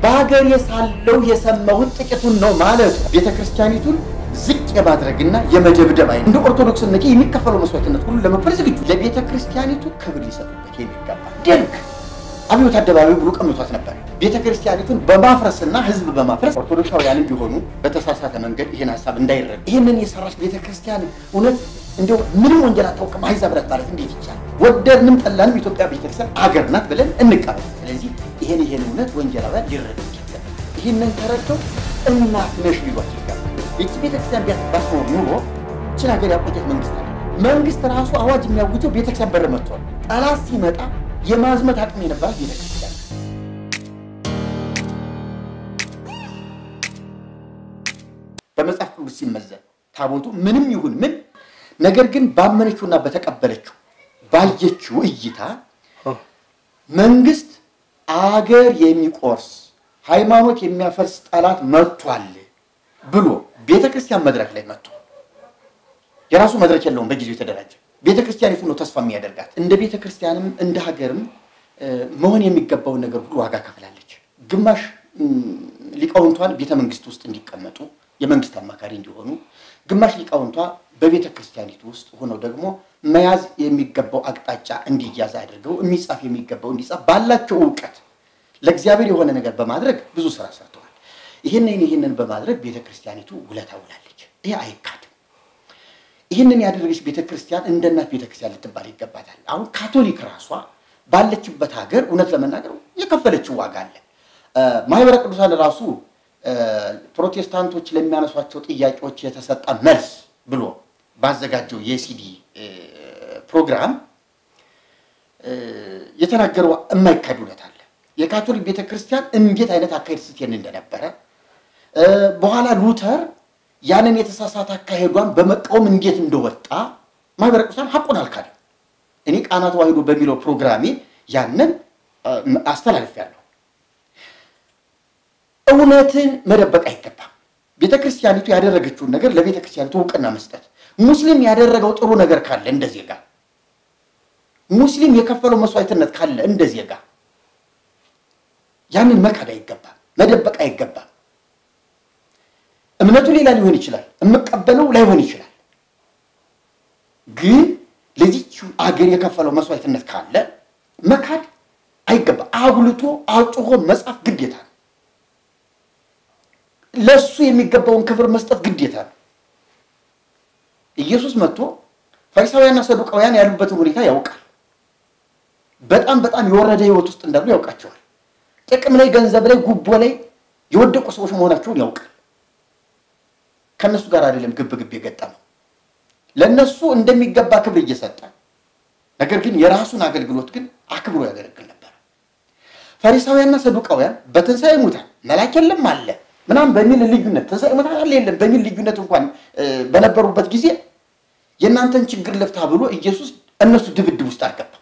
በሀገሬ ሳለሁ የሰማሁት ጥቂቱን ነው ማለት ቤተ ክርስቲያኒቱን ዝቅ የማድረግና የመደብደብ አይነት እንደ ኦርቶዶክስነቴ የሚከፈለው መስዋዕትነት ሁሉ ለመክፈል ዝግጁ ለቤተ ክርስቲያኒቱ ክብር ሊሰጡበት የሚገባ ደርግ አብዮት አደባባይ ብሎ ቀምቷት ነበር። ቤተ ክርስቲያኒቱን በማፍረስና ህዝብ በማፍረስ ኦርቶዶክሳውያንም ቢሆኑ በተሳሳተ መንገድ ይህን ሀሳብ እንዳይረዱ ይህንን የሰራች ቤተ ክርስቲያን እውነት እንዲያው ምንም ወንጀል አታውቅም አሕዛብ ናት ማለት እንዴት ይቻላል? ወደድንም ጠላንም ኢትዮጵያ ቤተክርስቲያን አገር ናት ብለን እንቀበል። ስለዚህ ይህን ይህን እውነት ወንጀላውያን ሊረዱ ይገባል። ይህንን ተረድተው እናት ነሽ ሊሏት ይገባል። ይቺ ቤተክርስቲያን ቢያስባትኖር ኑሮ ችን ሀገር ያቆየት መንግስት አለ። መንግስት ራሱ አዋጅ የሚያውጀው ቤተክርስቲያን በር መጥቷል። ጠላት ሲመጣ የማዝመት አቅም የነበራት ቤተክርስቲያን በመጽሐፍ ቅዱስ ሲመዘን ታቦቱ ምንም ይሁን ምን ነገር ግን ባመነችውና በተቀበለችው ባየችው እይታ መንግስት አገር የሚቆርስ ሃይማኖት የሚያፈርስ ጠላት መጥቷል ብሎ ቤተ ክርስቲያን መድረክ ላይ መጥቶ የራሱ መድረክ የለውም። በጊዜው የተደራጀ ቤተ ክርስቲያኒቱ ነው ተስፋ የሚያደርጋት። እንደ ቤተ ክርስቲያንም እንደ ሀገርም መሆን የሚገባውን ነገር ሁሉ ዋጋ ከፍላለች። ግማሽ ሊቃውንቷን ቤተ መንግስት ውስጥ እንዲቀመጡ የመንግስት አማካሪ እንዲሆኑ፣ ግማሽ ሊቃውንቷ በቤተ ክርስቲያኒቱ ውስጥ ሆነው ደግሞ መያዝ የሚገባው አቅጣጫ እንዲያዝ አድርገው የሚጻፍ የሚገባው እንዲጻፍ ባላቸው እውቀት ለእግዚአብሔር የሆነ ነገር በማድረግ ብዙ ስራ ሰርተዋል። ይህንን ይህንን በማድረግ ቤተ ክርስቲያኒቱ ውለታ ውላለች። ይሄ አይካድም። ይህንን ያደረገች ቤተ ክርስቲያን እንደ እናት ቤተ ክርስቲያን ልትባል ይገባታል። አሁን ካቶሊክ ራሷ ባለችበት ሀገር እውነት ለመናገር የከፈለችው ዋጋ አለ። ማህበረ ቅዱሳን ራሱ ፕሮቴስታንቶች ለሚያነሷቸው ጥያቄዎች የተሰጠ መልስ ብሎ ባዘጋጀው የሲዲ ፕሮግራም የተናገረው የማይካድ እውነት አለ። የካቶሊክ ቤተክርስቲያን እንዴት አይነት አካሄድ ስትሄድ እንደነበረ በኋላ ሉተር ያንን የተሳሳተ አካሄዷን በመቃወም እንዴት እንደወጣ ማህበረ ቅዱሳን ሐቁን አልካደም። እኔ ቃና ተዋሕዶ በሚለው ፕሮግራሜ ያንን አስተላልፌያለሁ። እውነትን መደበቅ አይገባም። ቤተ ክርስቲያኒቱ ያደረገችውን ነገር ለቤተ ክርስቲያኒቱ እውቅና መስጠት፣ ሙስሊም ያደረገው ጥሩ ነገር ካለ እንደ ዜጋ፣ ሙስሊም የከፈለው መስዋዕትነት ካለ እንደ ዜጋ ያንን መካድ አይገባም፣ መደበቅ አይገባም። እምነቱ ሌላ ሊሆን ይችላል፣ የምቀበለው ላይሆን ይችላል። ግን ለዚች አገር የከፈለው መስዋዕትነት ካለ መካድ አይገባ። አጉልቶ አጩሆ መጻፍ ግዴታ ነው። ለሱ የሚገባውን ክብር መስጠት ግዴታ ነው። ኢየሱስ መጥቶ ፈሪሳውያንና ሰዱቃውያን ያሉበትን ሁኔታ ያውቃል። በጣም በጣም የወረደ ሕይወት ውስጥ እንዳሉ ያውቃቸዋል። ጥቅም ላይ፣ ገንዘብ ላይ፣ ጉቦ ላይ የወደቁ ሰዎች መሆናቸውን ያውቃል። ከእነሱ ጋር አይደለም ግብ ግብ የገጠመው ለእነሱ እንደሚገባ ክብር እየሰጠ ነገር ግን የራሱን አገልግሎት ግን አክብሮ ያገለግል ነበር። ፈሪሳውያንና ሰዱቃውያን በትንሣኤ ሙታን መላክ የለም አለ ምናምን በሚል ልዩነት ትንሣኤ ሙታን አለ የለም በሚል ልዩነት እንኳን በነበሩበት ጊዜ የእናንተን ችግር ልፍታ ብሎ ኢየሱስ እነሱ ድብድብ ውስጥ አልገባም።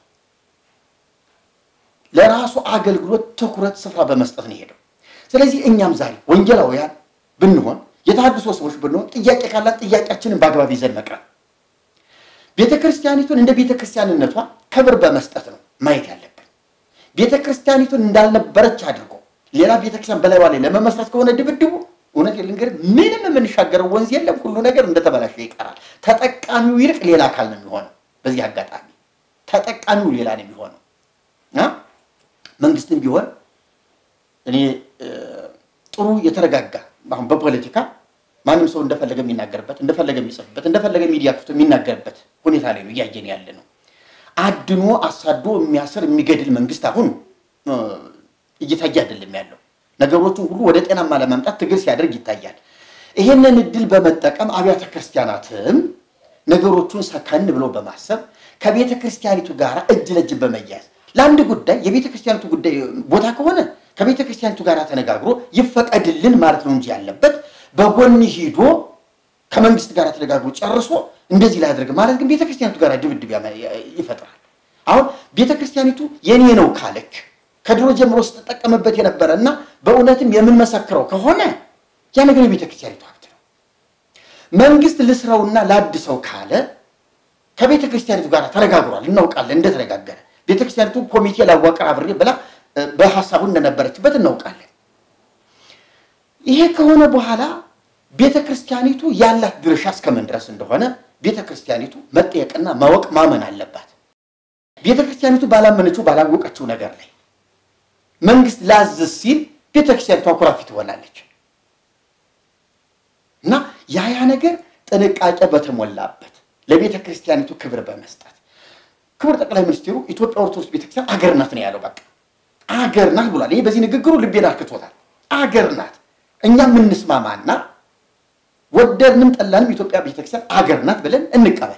ለራሱ አገልግሎት ትኩረት ስፍራ በመስጠት ነው ሄደው። ስለዚህ እኛም ዛሬ ወንጌላውያን ብንሆን የተሐድሶ ሰዎች ብንሆን ጥያቄ ካላት ጥያቄያችንን በአግባብ ይዘን መቅረብ ቤተ ክርስቲያኒቱን እንደ ቤተ ክርስቲያንነቷ ክብር በመስጠት ነው ማየት ያለብን። ቤተ ክርስቲያኒቱን እንዳልነበረች አድርጎ ሌላ ቤተ ክርስቲያን በላይዋ ላይ ለመመስረት ከሆነ ድብድቡ እውነት ልንገር ምንም የምንሻገረው ወንዝ የለም። ሁሉ ነገር እንደተበላሸ ይቀራል። ተጠቃሚው ይልቅ ሌላ አካል ነው የሚሆነው። በዚህ አጋጣሚ ተጠቃሚው ሌላ ነው የሚሆነው። መንግስትም ቢሆን እኔ ጥሩ የተረጋጋ አሁን በፖለቲካ ማንም ሰው እንደፈለገ የሚናገርበት እንደፈለገ የሚጽፍበት እንደፈለገ ሚዲያ ክፍቶ የሚናገርበት ሁኔታ ላይ ነው እያየን ያለ ነው። አድኖ አሳዶ የሚያስር የሚገድል መንግስት አሁን እየታየ አይደለም ያለው። ነገሮቹን ሁሉ ወደ ጤናማ ለማምጣት ትግል ሲያደርግ ይታያል። ይህንን እድል በመጠቀም አብያተ ክርስቲያናትም ነገሮቹን ሰከን ብለው በማሰብ ከቤተ ክርስቲያኒቱ ጋር እጅ ለእጅ በመያዝ ለአንድ ጉዳይ የቤተ ክርስቲያኒቱ ጉዳይ ቦታ ከሆነ ከቤተ ክርስቲያኒቱ ጋር ተነጋግሮ ይፈቀድልን ማለት ነው እንጂ ያለበት በጎን ሂዶ ከመንግስት ጋር ተነጋግሮ ጨርሶ እንደዚህ ላያደርግ ማለት ግን ቤተ ክርስቲያኒቱ ጋር ድብድብ ይፈጥራል። አሁን ቤተ ክርስቲያኒቱ የኔ ነው ካለች ከድሮ ጀምሮ ስትጠቀምበት የነበረ እና በእውነትም የምንመሰክረው ከሆነ ያ ነገር የቤተ ክርስቲያኒቱ ሀብት ነው። መንግስት ልስረውና ላድሰው ካለ ከቤተ ክርስቲያኒቱ ጋር ተነጋግሯል፣ እናውቃለን እንደተነጋገረ ቤተ ክርስቲያኒቱ ኮሚቴ ላዋቅር አብሬ ብላ በሀሳቡ እንደነበረችበት እናውቃለን። ይሄ ከሆነ በኋላ ቤተ ክርስቲያኒቱ ያላት ድርሻ እስከምን ድረስ እንደሆነ ቤተ ክርስቲያኒቱ መጠየቅና ማወቅ ማመን አለባት። ቤተ ክርስቲያኒቱ ባላመነችው ባላወቀችው ነገር ላይ መንግስት ላዝዝ ሲል ቤተ ክርስቲያኒቱ አኩራፊ ትሆናለች እና ያ ያ ነገር ጥንቃቄ በተሞላበት ለቤተ ክርስቲያኒቱ ክብር በመስጠት ክቡር ጠቅላይ ሚኒስትሩ ኢትዮጵያ ኦርቶዶክስ ቤተክርስቲያን አገር ናት ነው ያለው። በቃ አገር ናት ብሏል። ይሄ በዚህ ንግግሩ ልቤን አርክቶታል። አገር ናት። እኛ የምንስማማና ወደድንም ጠላንም ኢትዮጵያ ቤተክርስቲያን አገር ናት ብለን እንቀበል።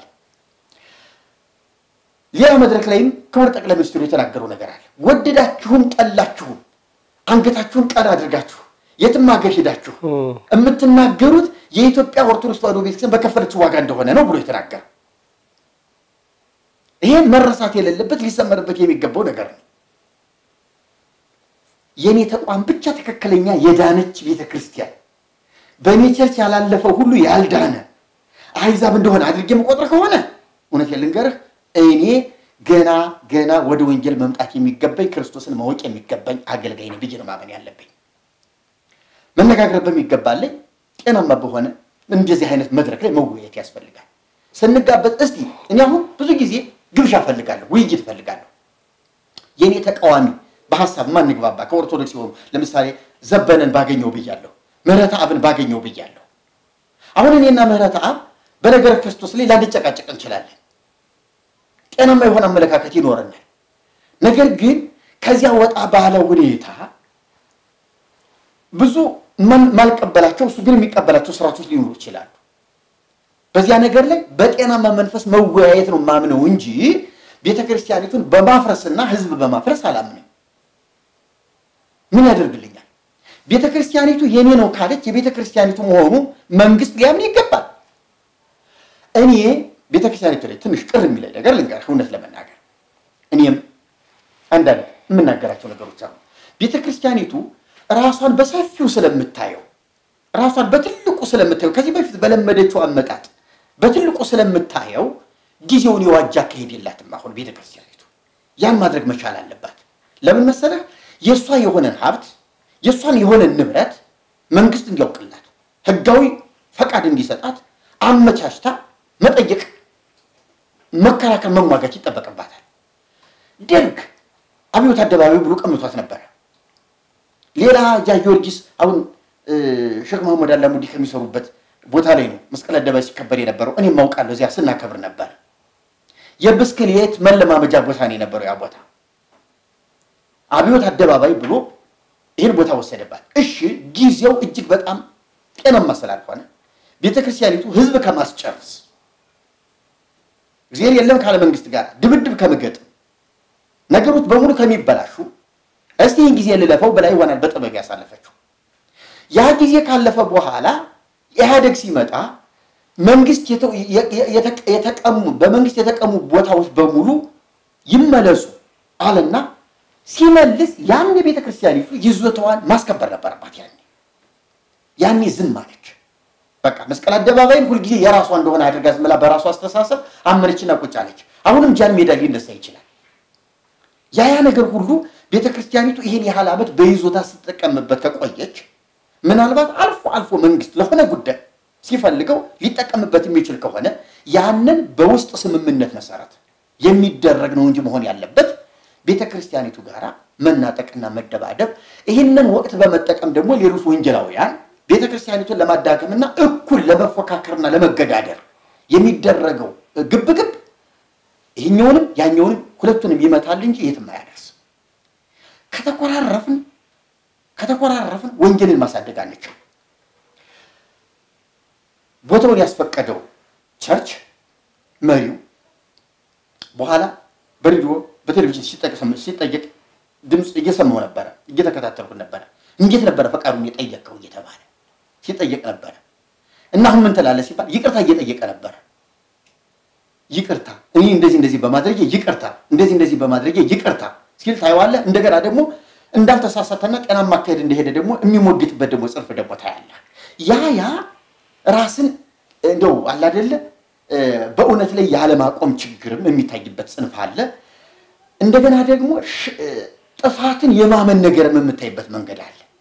ሌላ መድረክ ላይም ክቡር ጠቅላይ ሚኒስትሩ የተናገረው ነገር አለ። ወደዳችሁም ጠላችሁም አንገታችሁን ቀና አድርጋችሁ የትም ሀገር ሄዳችሁ የምትናገሩት የኢትዮጵያ ኦርቶዶክስ ተዋሕዶ ቤተክርስቲያን በከፈለችው ዋጋ እንደሆነ ነው ብሎ የተናገረው። ይሄን መረሳት የሌለበት ሊሰመርበት የሚገባው ነገር ነው። የእኔ ተቋም ብቻ ትክክለኛ የዳነች ቤተ ክርስቲያን በእኔ ቸርች ያላለፈው ሁሉ ያልዳነ አሕዛብ እንደሆነ አድርጌ የምቆጥር ከሆነ እውነት ልንገርህ እኔ ገና ገና ወደ ወንጌል መምጣት የሚገባኝ ክርስቶስን ማወቅ የሚገባኝ አገልጋይ ነኝ ብዬ ነው ማመን ያለብኝ። መነጋገር በሚገባለኝ ጤናማ በሆነ እንደዚህ አይነት መድረክ ላይ መወያየት ያስፈልጋል። ስንጋበዝ እስቲ እኔ አሁን ብዙ ጊዜ ግብዣ እፈልጋለሁ፣ ውይይት እፈልጋለሁ። የእኔ ተቃዋሚ በሀሳብ ማንግባባ ከኦርቶዶክስ የሆኑ ለምሳሌ ዘበነን ባገኘው ብያለሁ፣ ምህረተ አብን ባገኘው ብያለሁ። አሁን እኔና ምህረተ አብ በነገረ ክርስቶስ ላይ ላንጨቃጨቅ እንችላለን። ጤናማ የሆነ አመለካከት ይኖረናል። ነገር ግን ከዚያ ወጣ ባለ ሁኔታ ብዙ ማልቀበላቸው እሱ ግን የሚቀበላቸው ስርዓቶች ሊኖሩ ይችላሉ። በዚያ ነገር ላይ በጤናማ መንፈስ መወያየት ነው ማምነው እንጂ ቤተ ክርስቲያኒቱን በማፍረስና ህዝብ በማፍረስ አላምንም። ምን ያደርግልኛል? ቤተ ክርስቲያኒቱ የኔ ነው ካለች የቤተ ክርስቲያኒቱ መሆኑ መንግስት ሊያምን ይገባል። እኔ ቤተ ክርስቲያኒቱ ላይ ትንሽ ቅር የሚለኝ ነገር ልንገርህ፣ እውነት ለመናገር እኔም አንዳንድ የምናገራቸው ነገሮች አሉ። ቤተ ክርስቲያኒቱ ራሷን በሰፊው ስለምታየው ራሷን በትልቁ ስለምታየው ከዚህ በፊት በለመደችው አመጣጥ በትልቁ ስለምታየው ጊዜውን የዋጃ አካሄድ የላትም። አሁን ቤተ ክርስቲያኒቱ ያን ማድረግ መቻል አለባት። ለምን መሰለህ? የእሷ የሆነን ሀብት የእሷን የሆነን ንብረት መንግስት እንዲያውቅላት ህጋዊ ፈቃድ እንዲሰጣት አመቻችታ መጠየቅ፣ መከራከር፣ መሟገት ይጠበቅባታል። ደርግ አብዮት አደባባይ ብሎ ቀምቷት ነበረ። ሌላ ጃ ጊዮርጊስ አሁን ሼክ መሐመድ አላሙዲ ከሚሰሩበት ቦታ ላይ ነው መስቀል አደባባይ ሲከበር የነበረው። እኔም ማውቃለሁ፣ እዚያ ስናከብር ነበር። የብስክሌት መለማመጃ ቦታ ነው የነበረው ያ ቦታ። አብዮት አደባባይ ብሎ ይህን ቦታ ወሰደባት። እሺ ጊዜው እጅግ በጣም ጤናማ ስላልሆነ ቤተ ክርስቲያኒቱ ህዝብ ከማስጨርስ እግዚአብሔር የለም ካለ መንግስት ጋር ድብድብ ከምገጥም ነገሮች በሙሉ ከሚበላሹ እስቲ ይህን ጊዜ ልለፈው በላይ ይሆናል በጥበብ ያሳለፈችው። ያ ጊዜ ካለፈ በኋላ ኢህአደግ ሲመጣ መንግስት የተቀሙ በመንግስት የተቀሙ ቦታዎች በሙሉ ይመለሱ አለና ሲመልስ ያን ቤተ ክርስቲያኒቱ ይዞታዋን ማስከበር ነበረባት። ያኔ ያኔ ዝም አለች። በቃ መስቀል አደባባይን ሁልጊዜ የራሷ እንደሆነ አድርጋ ዝም ብላ በራሷ አስተሳሰብ አመነችና ቁጭ አለች። አሁንም ጃን ሜዳ ሊነሳ ይችላል። ያ ያ ነገር ሁሉ ቤተ ክርስቲያኒቱ ይህን ያህል ዓመት በይዞታ ስትጠቀምበት ከቆየች ምናልባት አልፎ አልፎ መንግስት ለሆነ ጉዳይ ሲፈልገው ሊጠቀምበት የሚችል ከሆነ ያንን በውስጥ ስምምነት መሰረት የሚደረግ ነው እንጂ መሆን ያለበት ቤተ ክርስቲያኒቱ ጋር መናጠቅና መደባደብ፣ ይህንን ወቅት በመጠቀም ደግሞ ሌሎች ወንጀላውያን ቤተ ክርስቲያኒቱን ለማዳከምና እኩል ለመፎካከርና ለመገዳደር የሚደረገው ግብግብ ይህኛውንም ያኛውንም ሁለቱንም ይመታል እንጂ የትም አያደርስም። ከተኮራረፍን ከተኮራረፍን ወንጌልን ማሳደግ አንችል። ቦታውን ያስፈቀደው ቸርች መሪው በኋላ በሬዲዮ በቴሌቪዥን ሲጠየቅ ድምፅ እየሰማሁ ነበረ፣ እየተከታተልኩ ነበረ። እንዴት ነበረ ፈቃዱን የጠየቀው እየተባለ ሲጠየቅ ነበረ። እና አሁን ምን ትላለህ ሲባል ይቅርታ እየጠየቀ ነበረ። ይቅርታ እኔ እንደዚህ እንደዚህ በማድረጌ ይቅርታ፣ እንደዚህ እንደዚህ በማድረጌ ይቅርታ ሲል ታየዋለህ። እንደገና ደግሞ እንዳልተሳሳተና ጤናማ አካሄድ እንደሄደ ደግሞ የሚሞግትበት ደግሞ ጽንፍ ደግሞ ታያለህ። ያ ያ ራስን እንደው አለ አይደለ በእውነት ላይ ያለማቆም ችግርም የሚታይበት ጽንፍ አለ። እንደገና ደግሞ ጥፋትን የማመን ነገርም የምታይበት መንገድ አለ።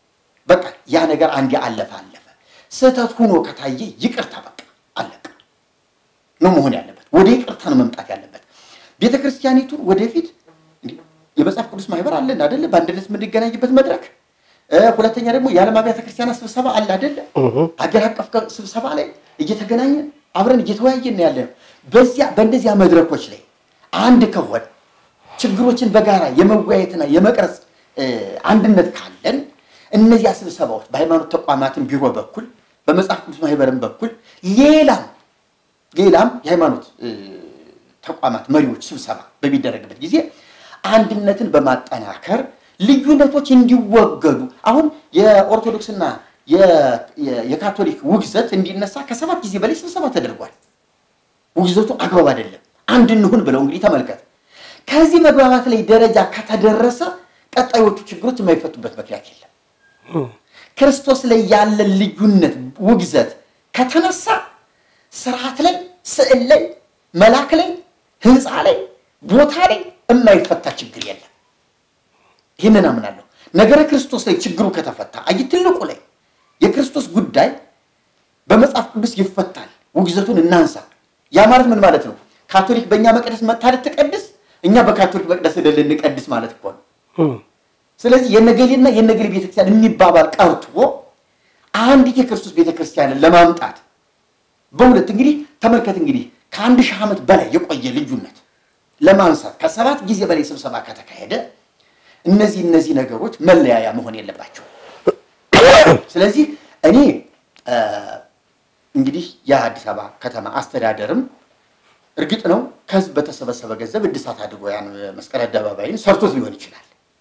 በቃ ያ ነገር አንዴ አለፈ አለፈ። ስህተት ሁኖ ከታየ ይቅርታ በቃ አለቀ ነው መሆን ያለበት። ወደ ይቅርታ ነው መምጣት ያለበት። ቤተ ክርስቲያኒቱን ወደፊት የመጽሐፍ ቅዱስ ማህበር አለን አደለ? በአንድነት የምንገናኝበት መድረክ። ሁለተኛ ደግሞ የዓለም አብያተ ክርስቲያናት ስብሰባ አለ አደለ? ሀገር አቀፍ ስብሰባ ላይ እየተገናኘን አብረን እየተወያየን ያለ ነው። በዚያ በእንደዚያ መድረኮች ላይ አንድ ከሆነ ችግሮችን በጋራ የመወያየትና የመቅረጽ አንድነት ካለን እነዚያ ስብሰባዎች በሃይማኖት ተቋማትን ቢሮ በኩል በመጽሐፍ ቅዱስ ማህበርን በኩል ሌላም ሌላም የሃይማኖት ተቋማት መሪዎች ስብሰባ በሚደረግበት ጊዜ አንድነትን በማጠናከር ልዩነቶች እንዲወገዱ አሁን የኦርቶዶክስና የካቶሊክ ውግዘት እንዲነሳ ከሰባት ጊዜ በላይ ስብሰባ ተደርጓል። ውግዘቱ አግባብ አይደለም፣ አንድ እንሁን ብለው እንግዲህ ተመልከት። ከዚህ መግባባት ላይ ደረጃ ከተደረሰ ቀጣዮቹ ችግሮች የማይፈቱበት ምክንያት የለም። ክርስቶስ ላይ ያለን ልዩነት ውግዘት ከተነሳ ስርዓት ላይ፣ ስዕል ላይ፣ መላክ ላይ፣ ህንፃ ላይ፣ ቦታ ላይ የማይፈታ ችግር የለም። ይህንን አምናለሁ። ነገረ ክርስቶስ ላይ ችግሩ ከተፈታ አይ ትልቁ ላይ የክርስቶስ ጉዳይ በመጽሐፍ ቅዱስ ይፈታል። ውግዘቱን እናንሳ። ያ ማለት ምን ማለት ነው? ካቶሊክ በእኛ መቅደስ መጥታ ልትቀድስ፣ እኛ በካቶሊክ መቅደስ ሄደን ልንቀድስ ማለት እኮ ነው። ስለዚህ የነገሌና የነገሌ ቤተክርስቲያን የሚባባል ቀርቶ አንዲት የክርስቶስ ቤተክርስቲያንን ለማምጣት በሁለት እንግዲህ ተመልከት እንግዲህ ከአንድ ሺህ ዓመት በላይ የቆየ ልዩነት ለማንሳት ከሰባት ጊዜ በላይ ስብሰባ ከተካሄደ እነዚህ እነዚህ ነገሮች መለያያ መሆን የለባቸው። ስለዚህ እኔ እንግዲህ የአዲስ አበባ ከተማ አስተዳደርም እርግጥ ነው ከህዝብ በተሰበሰበ ገንዘብ እድሳት አድርጎ ያን መስቀል አደባባይን ሰርቶት ሊሆን ይችላል።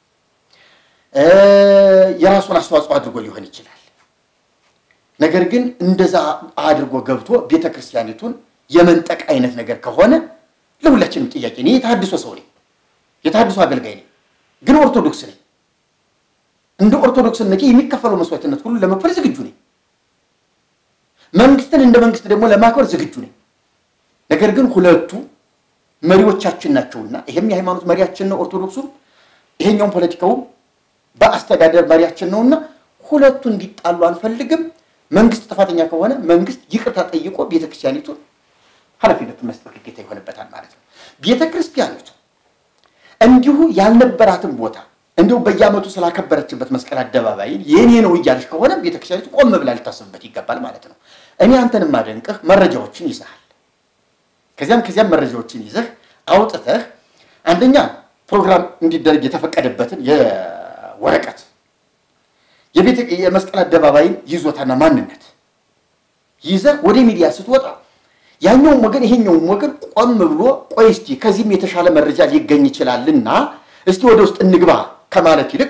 የራሱን አስተዋጽኦ አድርጎ ሊሆን ይችላል። ነገር ግን እንደዛ አድርጎ ገብቶ ቤተ ክርስቲያኒቱን የመንጠቅ አይነት ነገር ከሆነ ለሁላችንም ጥያቄ እኔ የተሃድሶ ሰው ነኝ፣ የተሃድሶ አገልጋይ ነኝ፣ ግን ኦርቶዶክስ ነኝ። እንደ ኦርቶዶክስነቴ የሚከፈለው መስዋዕትነት ሁሉ ለመክፈል ዝግጁ ነኝ። መንግስትን እንደ መንግስት ደግሞ ለማክበር ዝግጁ ነኝ። ነገር ግን ሁለቱ መሪዎቻችን ናቸውና ይሄም የሃይማኖት መሪያችን ነው ኦርቶዶክሱም፣ ይሄኛውም ፖለቲካውም በአስተዳደር መሪያችን ነውና ሁለቱ እንዲጣሉ አንፈልግም። መንግስት ጥፋተኛ ከሆነ መንግስት ይቅርታ ጠይቆ ቤተክርስቲያኒቱን ኃላፊነት መስጠት ግዴታ ይሆንበታል ማለት ነው። ቤተክርስቲያኒቱ እንዲሁ ያልነበራትን ቦታ እንዲሁ በየዓመቱ ስላከበረችበት መስቀል አደባባይን የኔ ነው እያለች ከሆነ ቤተክርስቲያኒቱ ቆም ብላ ልታስብበት ይገባል ማለት ነው። እኔ አንተን ማደንቅህ መረጃዎችን ይዘሃል። ከዚያም ከዚያም መረጃዎችን ይዘህ አውጥተህ አንደኛ ፕሮግራም እንዲደረግ የተፈቀደበትን የወረቀት የቤተ የመስቀል አደባባይን ይዞታና ማንነት ይዘህ ወደ ሚዲያ ስትወጣ ያኛውም ወገን ይሄኛውም ወገን ቆም ብሎ ቆይ እስቲ ከዚህም የተሻለ መረጃ ሊገኝ ይችላልና እስቲ ወደ ውስጥ እንግባ ከማለት ይልቅ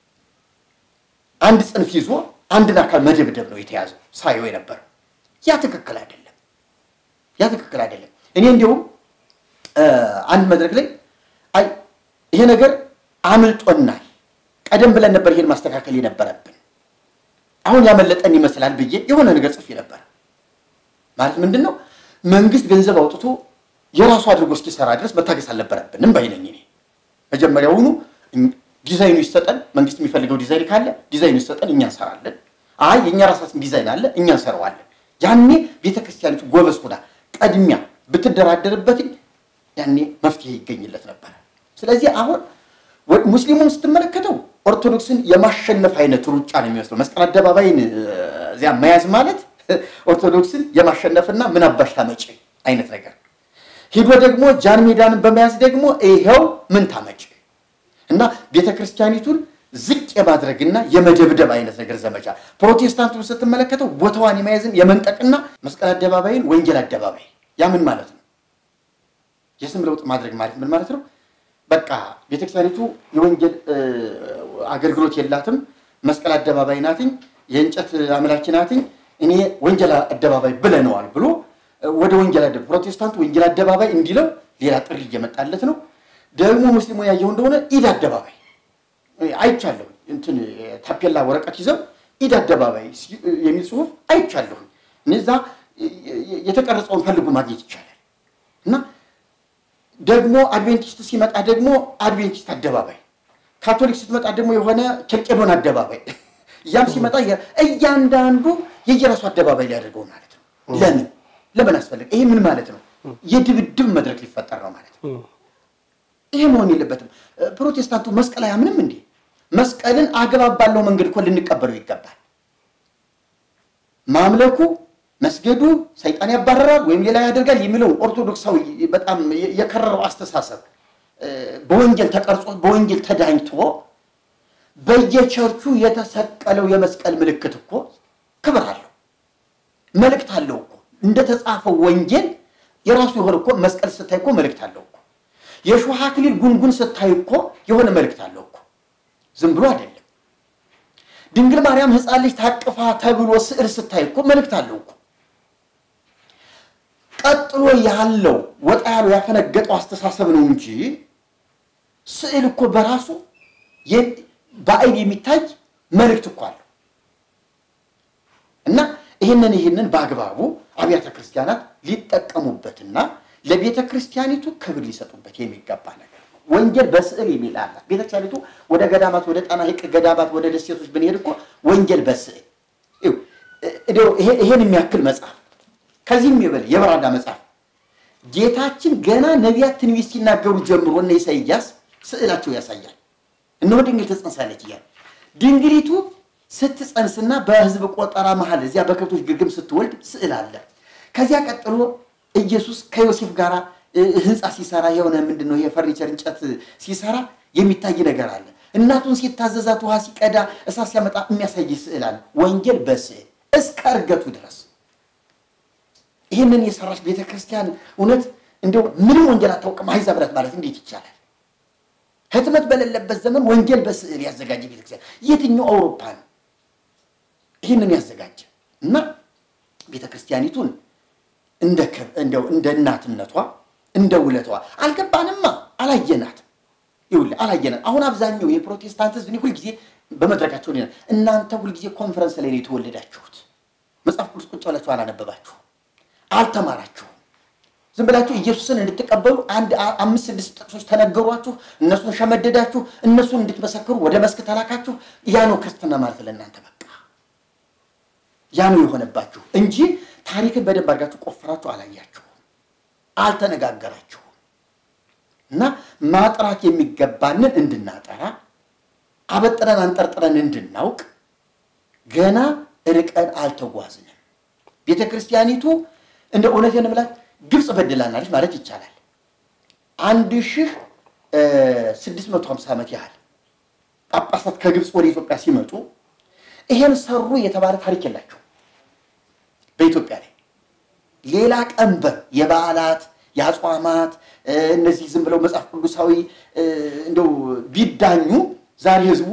አንድ ጽንፍ ይዞ አንድን አካል መደብደብ ነው የተያዘው ሳየው የነበረው። ያ ትክክል አይደለም። ያ ትክክል አይደለም። እኔ እንዲሁም አንድ መድረክ ላይ አይ ይሄ ነገር አምልጦናል፣ ቀደም ብለን ነበር ይሄን ማስተካከል የነበረብን፣ አሁን ያመለጠን ይመስላል ብዬ የሆነ ነገር ጽፌ ነበር። ማለት ምንድን ነው መንግስት ገንዘብ አውጥቶ የራሱ አድርጎ እስኪሰራ ድረስ መታገስ አልነበረብንም ባይነኝ እኔ መጀመሪያውኑ ዲዛይኑ ይሰጠን፣ መንግስት የሚፈልገው ዲዛይን ካለ ዲዛይኑ ይሰጠን፣ እኛ እንሰራለን። አይ የእኛ ራሳችን ዲዛይን አለ፣ እኛ እንሰራዋለን። ያኔ ቤተክርስቲያኒቱ ጎበዝ ሁና ቀድሚያ ብትደራደርበት ያኔ መፍትሄ ይገኝለት ነበረ። ስለዚህ አሁን ሙስሊሙን ስትመለከተው ኦርቶዶክስን የማሸነፍ አይነት ሩጫ ነው የሚመስለው። መስቀል አደባባይን እዚያ መያዝ ማለት ኦርቶዶክስን የማሸነፍና ምን አባሽ ታመጪ አይነት ነገር ሂዶ ደግሞ ጃን ሜዳንን በመያዝ ደግሞ ይኸው ምን ታመጪ እና ቤተ ክርስቲያኒቱን ዝቅ የማድረግና የመደብደብ አይነት ነገር ዘመቻ። ፕሮቴስታንቱን ስትመለከተው ቦታዋን የመያዝን የመንጠቅና መስቀል አደባባይን ወንጌል አደባባይ ያ ምን ማለት ነው? የስም ለውጥ ማድረግ ማለት ምን ማለት ነው? በቃ ቤተክርስቲያኒቱ የወንጌል አገልግሎት የላትም፣ መስቀል አደባባይ ናትኝ፣ የእንጨት አምላኪ ናትኝ፣ እኔ ወንጌል አደባባይ ብለነዋል ብሎ ወደ ወንጌል አደባባይ ፕሮቴስታንቱ ወንጌል አደባባይ እንዲለው ሌላ ጥሪ እየመጣለት ነው። ደግሞ ሙስሊሙ ያየው እንደሆነ ኢድ አደባባይ አይቻለሁ። እንትን ታፔላ ወረቀት ይዘው ኢድ አደባባይ የሚል ጽሁፍ አይቻለሁ። እነዛ የተቀረጸውን ፈልጎ ማግኘት ይቻላል። እና ደግሞ አድቬንቲስት ሲመጣ ደግሞ አድቬንቲስት አደባባይ፣ ካቶሊክ ስትመጣ ደግሞ የሆነ ኬልቄዶን አደባባይ ያም ሲመጣ እያንዳንዱ የየራሱ አደባባይ ሊያደርገው ማለት ነው። ለምን ለምን አስፈለገ? ይሄ ምን ማለት ነው? የድብድብ መድረክ ሊፈጠር ነው ማለት ነው። ይሄ መሆን የለበትም። ፕሮቴስታንቱ መስቀል አያምንም እንዴ? መስቀልን አግባብ ባለው መንገድ እኮ ልንቀበለው ይገባል። ማምለኩ መስገዱ ሰይጣን ያባረራል ወይም ሌላ ያደርጋል የሚለውን ኦርቶዶክሳዊ በጣም የከረረው አስተሳሰብ በወንጌል ተቀርጾ በወንጌል ተዳኝቶ በየቸርቹ የተሰቀለው የመስቀል ምልክት እኮ ክብር አለው፣ መልእክት አለው እኮ እንደተጻፈው ወንጌል የራሱ የሆነ እኮ መስቀል ስታይ እኮ መልእክት አለው እኮ የእሾህ አክሊል ጉንጉን ስታይ እኮ የሆነ መልእክት አለው እኮ ዝም ብሎ አይደለም። ድንግል ማርያም ሕፃን ልጅ ታቅፋ ተብሎ ስዕል ስታይ እኮ መልእክት አለው እኮ። ቀጥሎ ያለው ወጣ ያለው ያፈነገጠው አስተሳሰብ ነው እንጂ ስዕል እኮ በራሱ በአይን የሚታይ መልእክት እኮ አለው እና ይህንን ይህንን በአግባቡ አብያተ ክርስቲያናት ሊጠቀሙበትና ለቤተ ክርስቲያኒቱ ክብር ሊሰጡበት የሚገባ ነገር ነው። ወንጌል በስዕል የሚል አላት ቤተ ክርስቲያኒቱ። ወደ ገዳማት፣ ወደ ጣና ሐይቅ ገዳማት፣ ወደ ደሴቶች ብንሄድ እኮ ወንጌል በስዕል ይሄን የሚያክል መጽሐፍ ከዚህም የበለ የበራዳ መጽሐፍ ጌታችን ገና ነቢያት ትንቢት ሲናገሩ ጀምሮ እነ ኢሳይያስ ስዕላቸው ያሳያል። እነሆ ድንግል ትጸንሳለች እያለ ድንግሊቱ ስትጸንስና በሕዝብ ቆጠራ መሀል እዚያ በከብቶች ግርግም ስትወልድ ስዕል አለ። ከዚያ ቀጥሎ ኢየሱስ ከዮሴፍ ጋር ህንፃ ሲሰራ የሆነ ምንድን ነው የፈርኒቸር እንጨት ሲሰራ የሚታይ ነገር አለ። እናቱን ሲታዘዛት ውሃ ሲቀዳ እሳት ሲያመጣ የሚያሳይ ስዕል አለ። ወንጌል በስዕል እስከ እርገቱ ድረስ ይህንን የሰራች ቤተ ክርስቲያን እውነት እንደው ምንም ወንጌል አታውቅም አሕዛብ ናት ማለት እንዴት ይቻላል? ህትመት በሌለበት ዘመን ወንጌል በስዕል ያዘጋጀ ቤተክርስቲያን የትኛው አውሮፓ ነው ይህንን ያዘጋጀ? እና ቤተክርስቲያኒቱን እንደው እንደ እናትነቷ እንደ ውለቷ አልገባንማ፣ አላየናትም። ይኸውልህ አላየናት። አሁን አብዛኛው የፕሮቴስታንት ህዝብ እኔ ሁልጊዜ በመድረካቸው ሊና እናንተ ሁልጊዜ ኮንፈረንስ ላይ ነው የተወለዳችሁት። መጽሐፍ ቅዱስ ቁጭ ብላችሁ አላነበባችሁም፣ አልተማራችሁም። ዝም ብላችሁ ኢየሱስን እንድትቀበሉ አንድ አምስት ስድስት ጥቅሶች ተነገሯችሁ፣ እነሱን ሸመደዳችሁ፣ እነሱን እንድትመሰክሩ ወደ መስክ ተላካችሁ። ያ ነው ክርስትና ማለት ለእናንተ በቃ ያ ነው የሆነባችሁ እንጂ ታሪክን በደንብ አድርጋችሁ ቆፍራችሁ አላያችሁም፣ አልተነጋገራችሁም። እና ማጥራት የሚገባንን እንድናጠራ አበጥረን አንጠርጥረን እንድናውቅ ገና ርቀን አልተጓዝንም። ቤተ ክርስቲያኒቱ እንደ እውነት የንብላት ግብፅ በድላናለች ማለት ይቻላል። አንድ ሺህ ስድስት መቶ ሀምሳ ዓመት ያህል ጳጳሳት ከግብፅ ወደ ኢትዮጵያ ሲመጡ ይሄን ሰሩ የተባለ ታሪክ የላቸው በኢትዮጵያ ላይ ሌላ ቀንበር የበዓላት የአጽዋማት እነዚህ ዝም ብለው መጽሐፍ ቅዱሳዊ እንደው ቢዳኙ ዛሬ ህዝቡ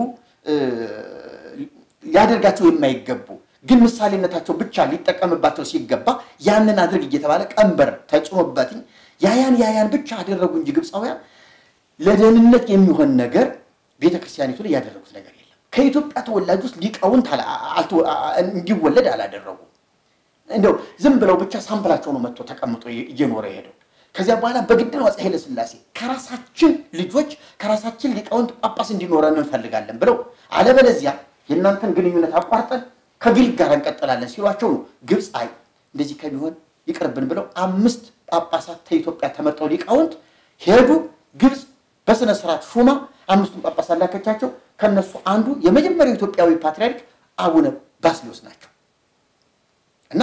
ሊያደርጋቸው የማይገቡ ግን ምሳሌነታቸው ብቻ ሊጠቀምባቸው ሲገባ ያንን አድርግ እየተባለ ቀንበር ተጭኖበትኝ ያያን ያያን ብቻ አደረጉ እንጂ ግብፃውያን ለደህንነት የሚሆን ነገር ቤተ ክርስቲያኒቱ ላይ ያደረጉት ነገር የለም። ከኢትዮጵያ ተወላጅ ውስጥ ሊቃውንት እንዲወለድ አላደረጉ። እንደው ዝም ብለው ብቻ ሳምፕላቸው ነው መጥቶ ተቀምጦ እየኖረ የሄደው። ከዚያ በኋላ በግድ ነው አፄ ኃይለ ሥላሴ ከራሳችን ልጆች ከራሳችን ሊቃውንት ጳጳስ እንዲኖረን እንፈልጋለን ብለው አለበለዚያ የእናንተን ግንኙነት አቋርጠን ከግሪክ ጋር እንቀጥላለን ሲሏቸው ነው ግብፅ አይ እንደዚህ ከሚሆን ይቅርብን ብለው አምስት ጳጳሳት ከኢትዮጵያ ተመርጠው ሊቃውንት ሄዱ። ግብፅ በስነ ስርዓት ሹማ አምስቱን ጳጳሳት ላከቻቸው። ከነሱ አንዱ የመጀመሪያው ኢትዮጵያዊ ፓትርያርክ አቡነ ባስልዮስ ናቸው እና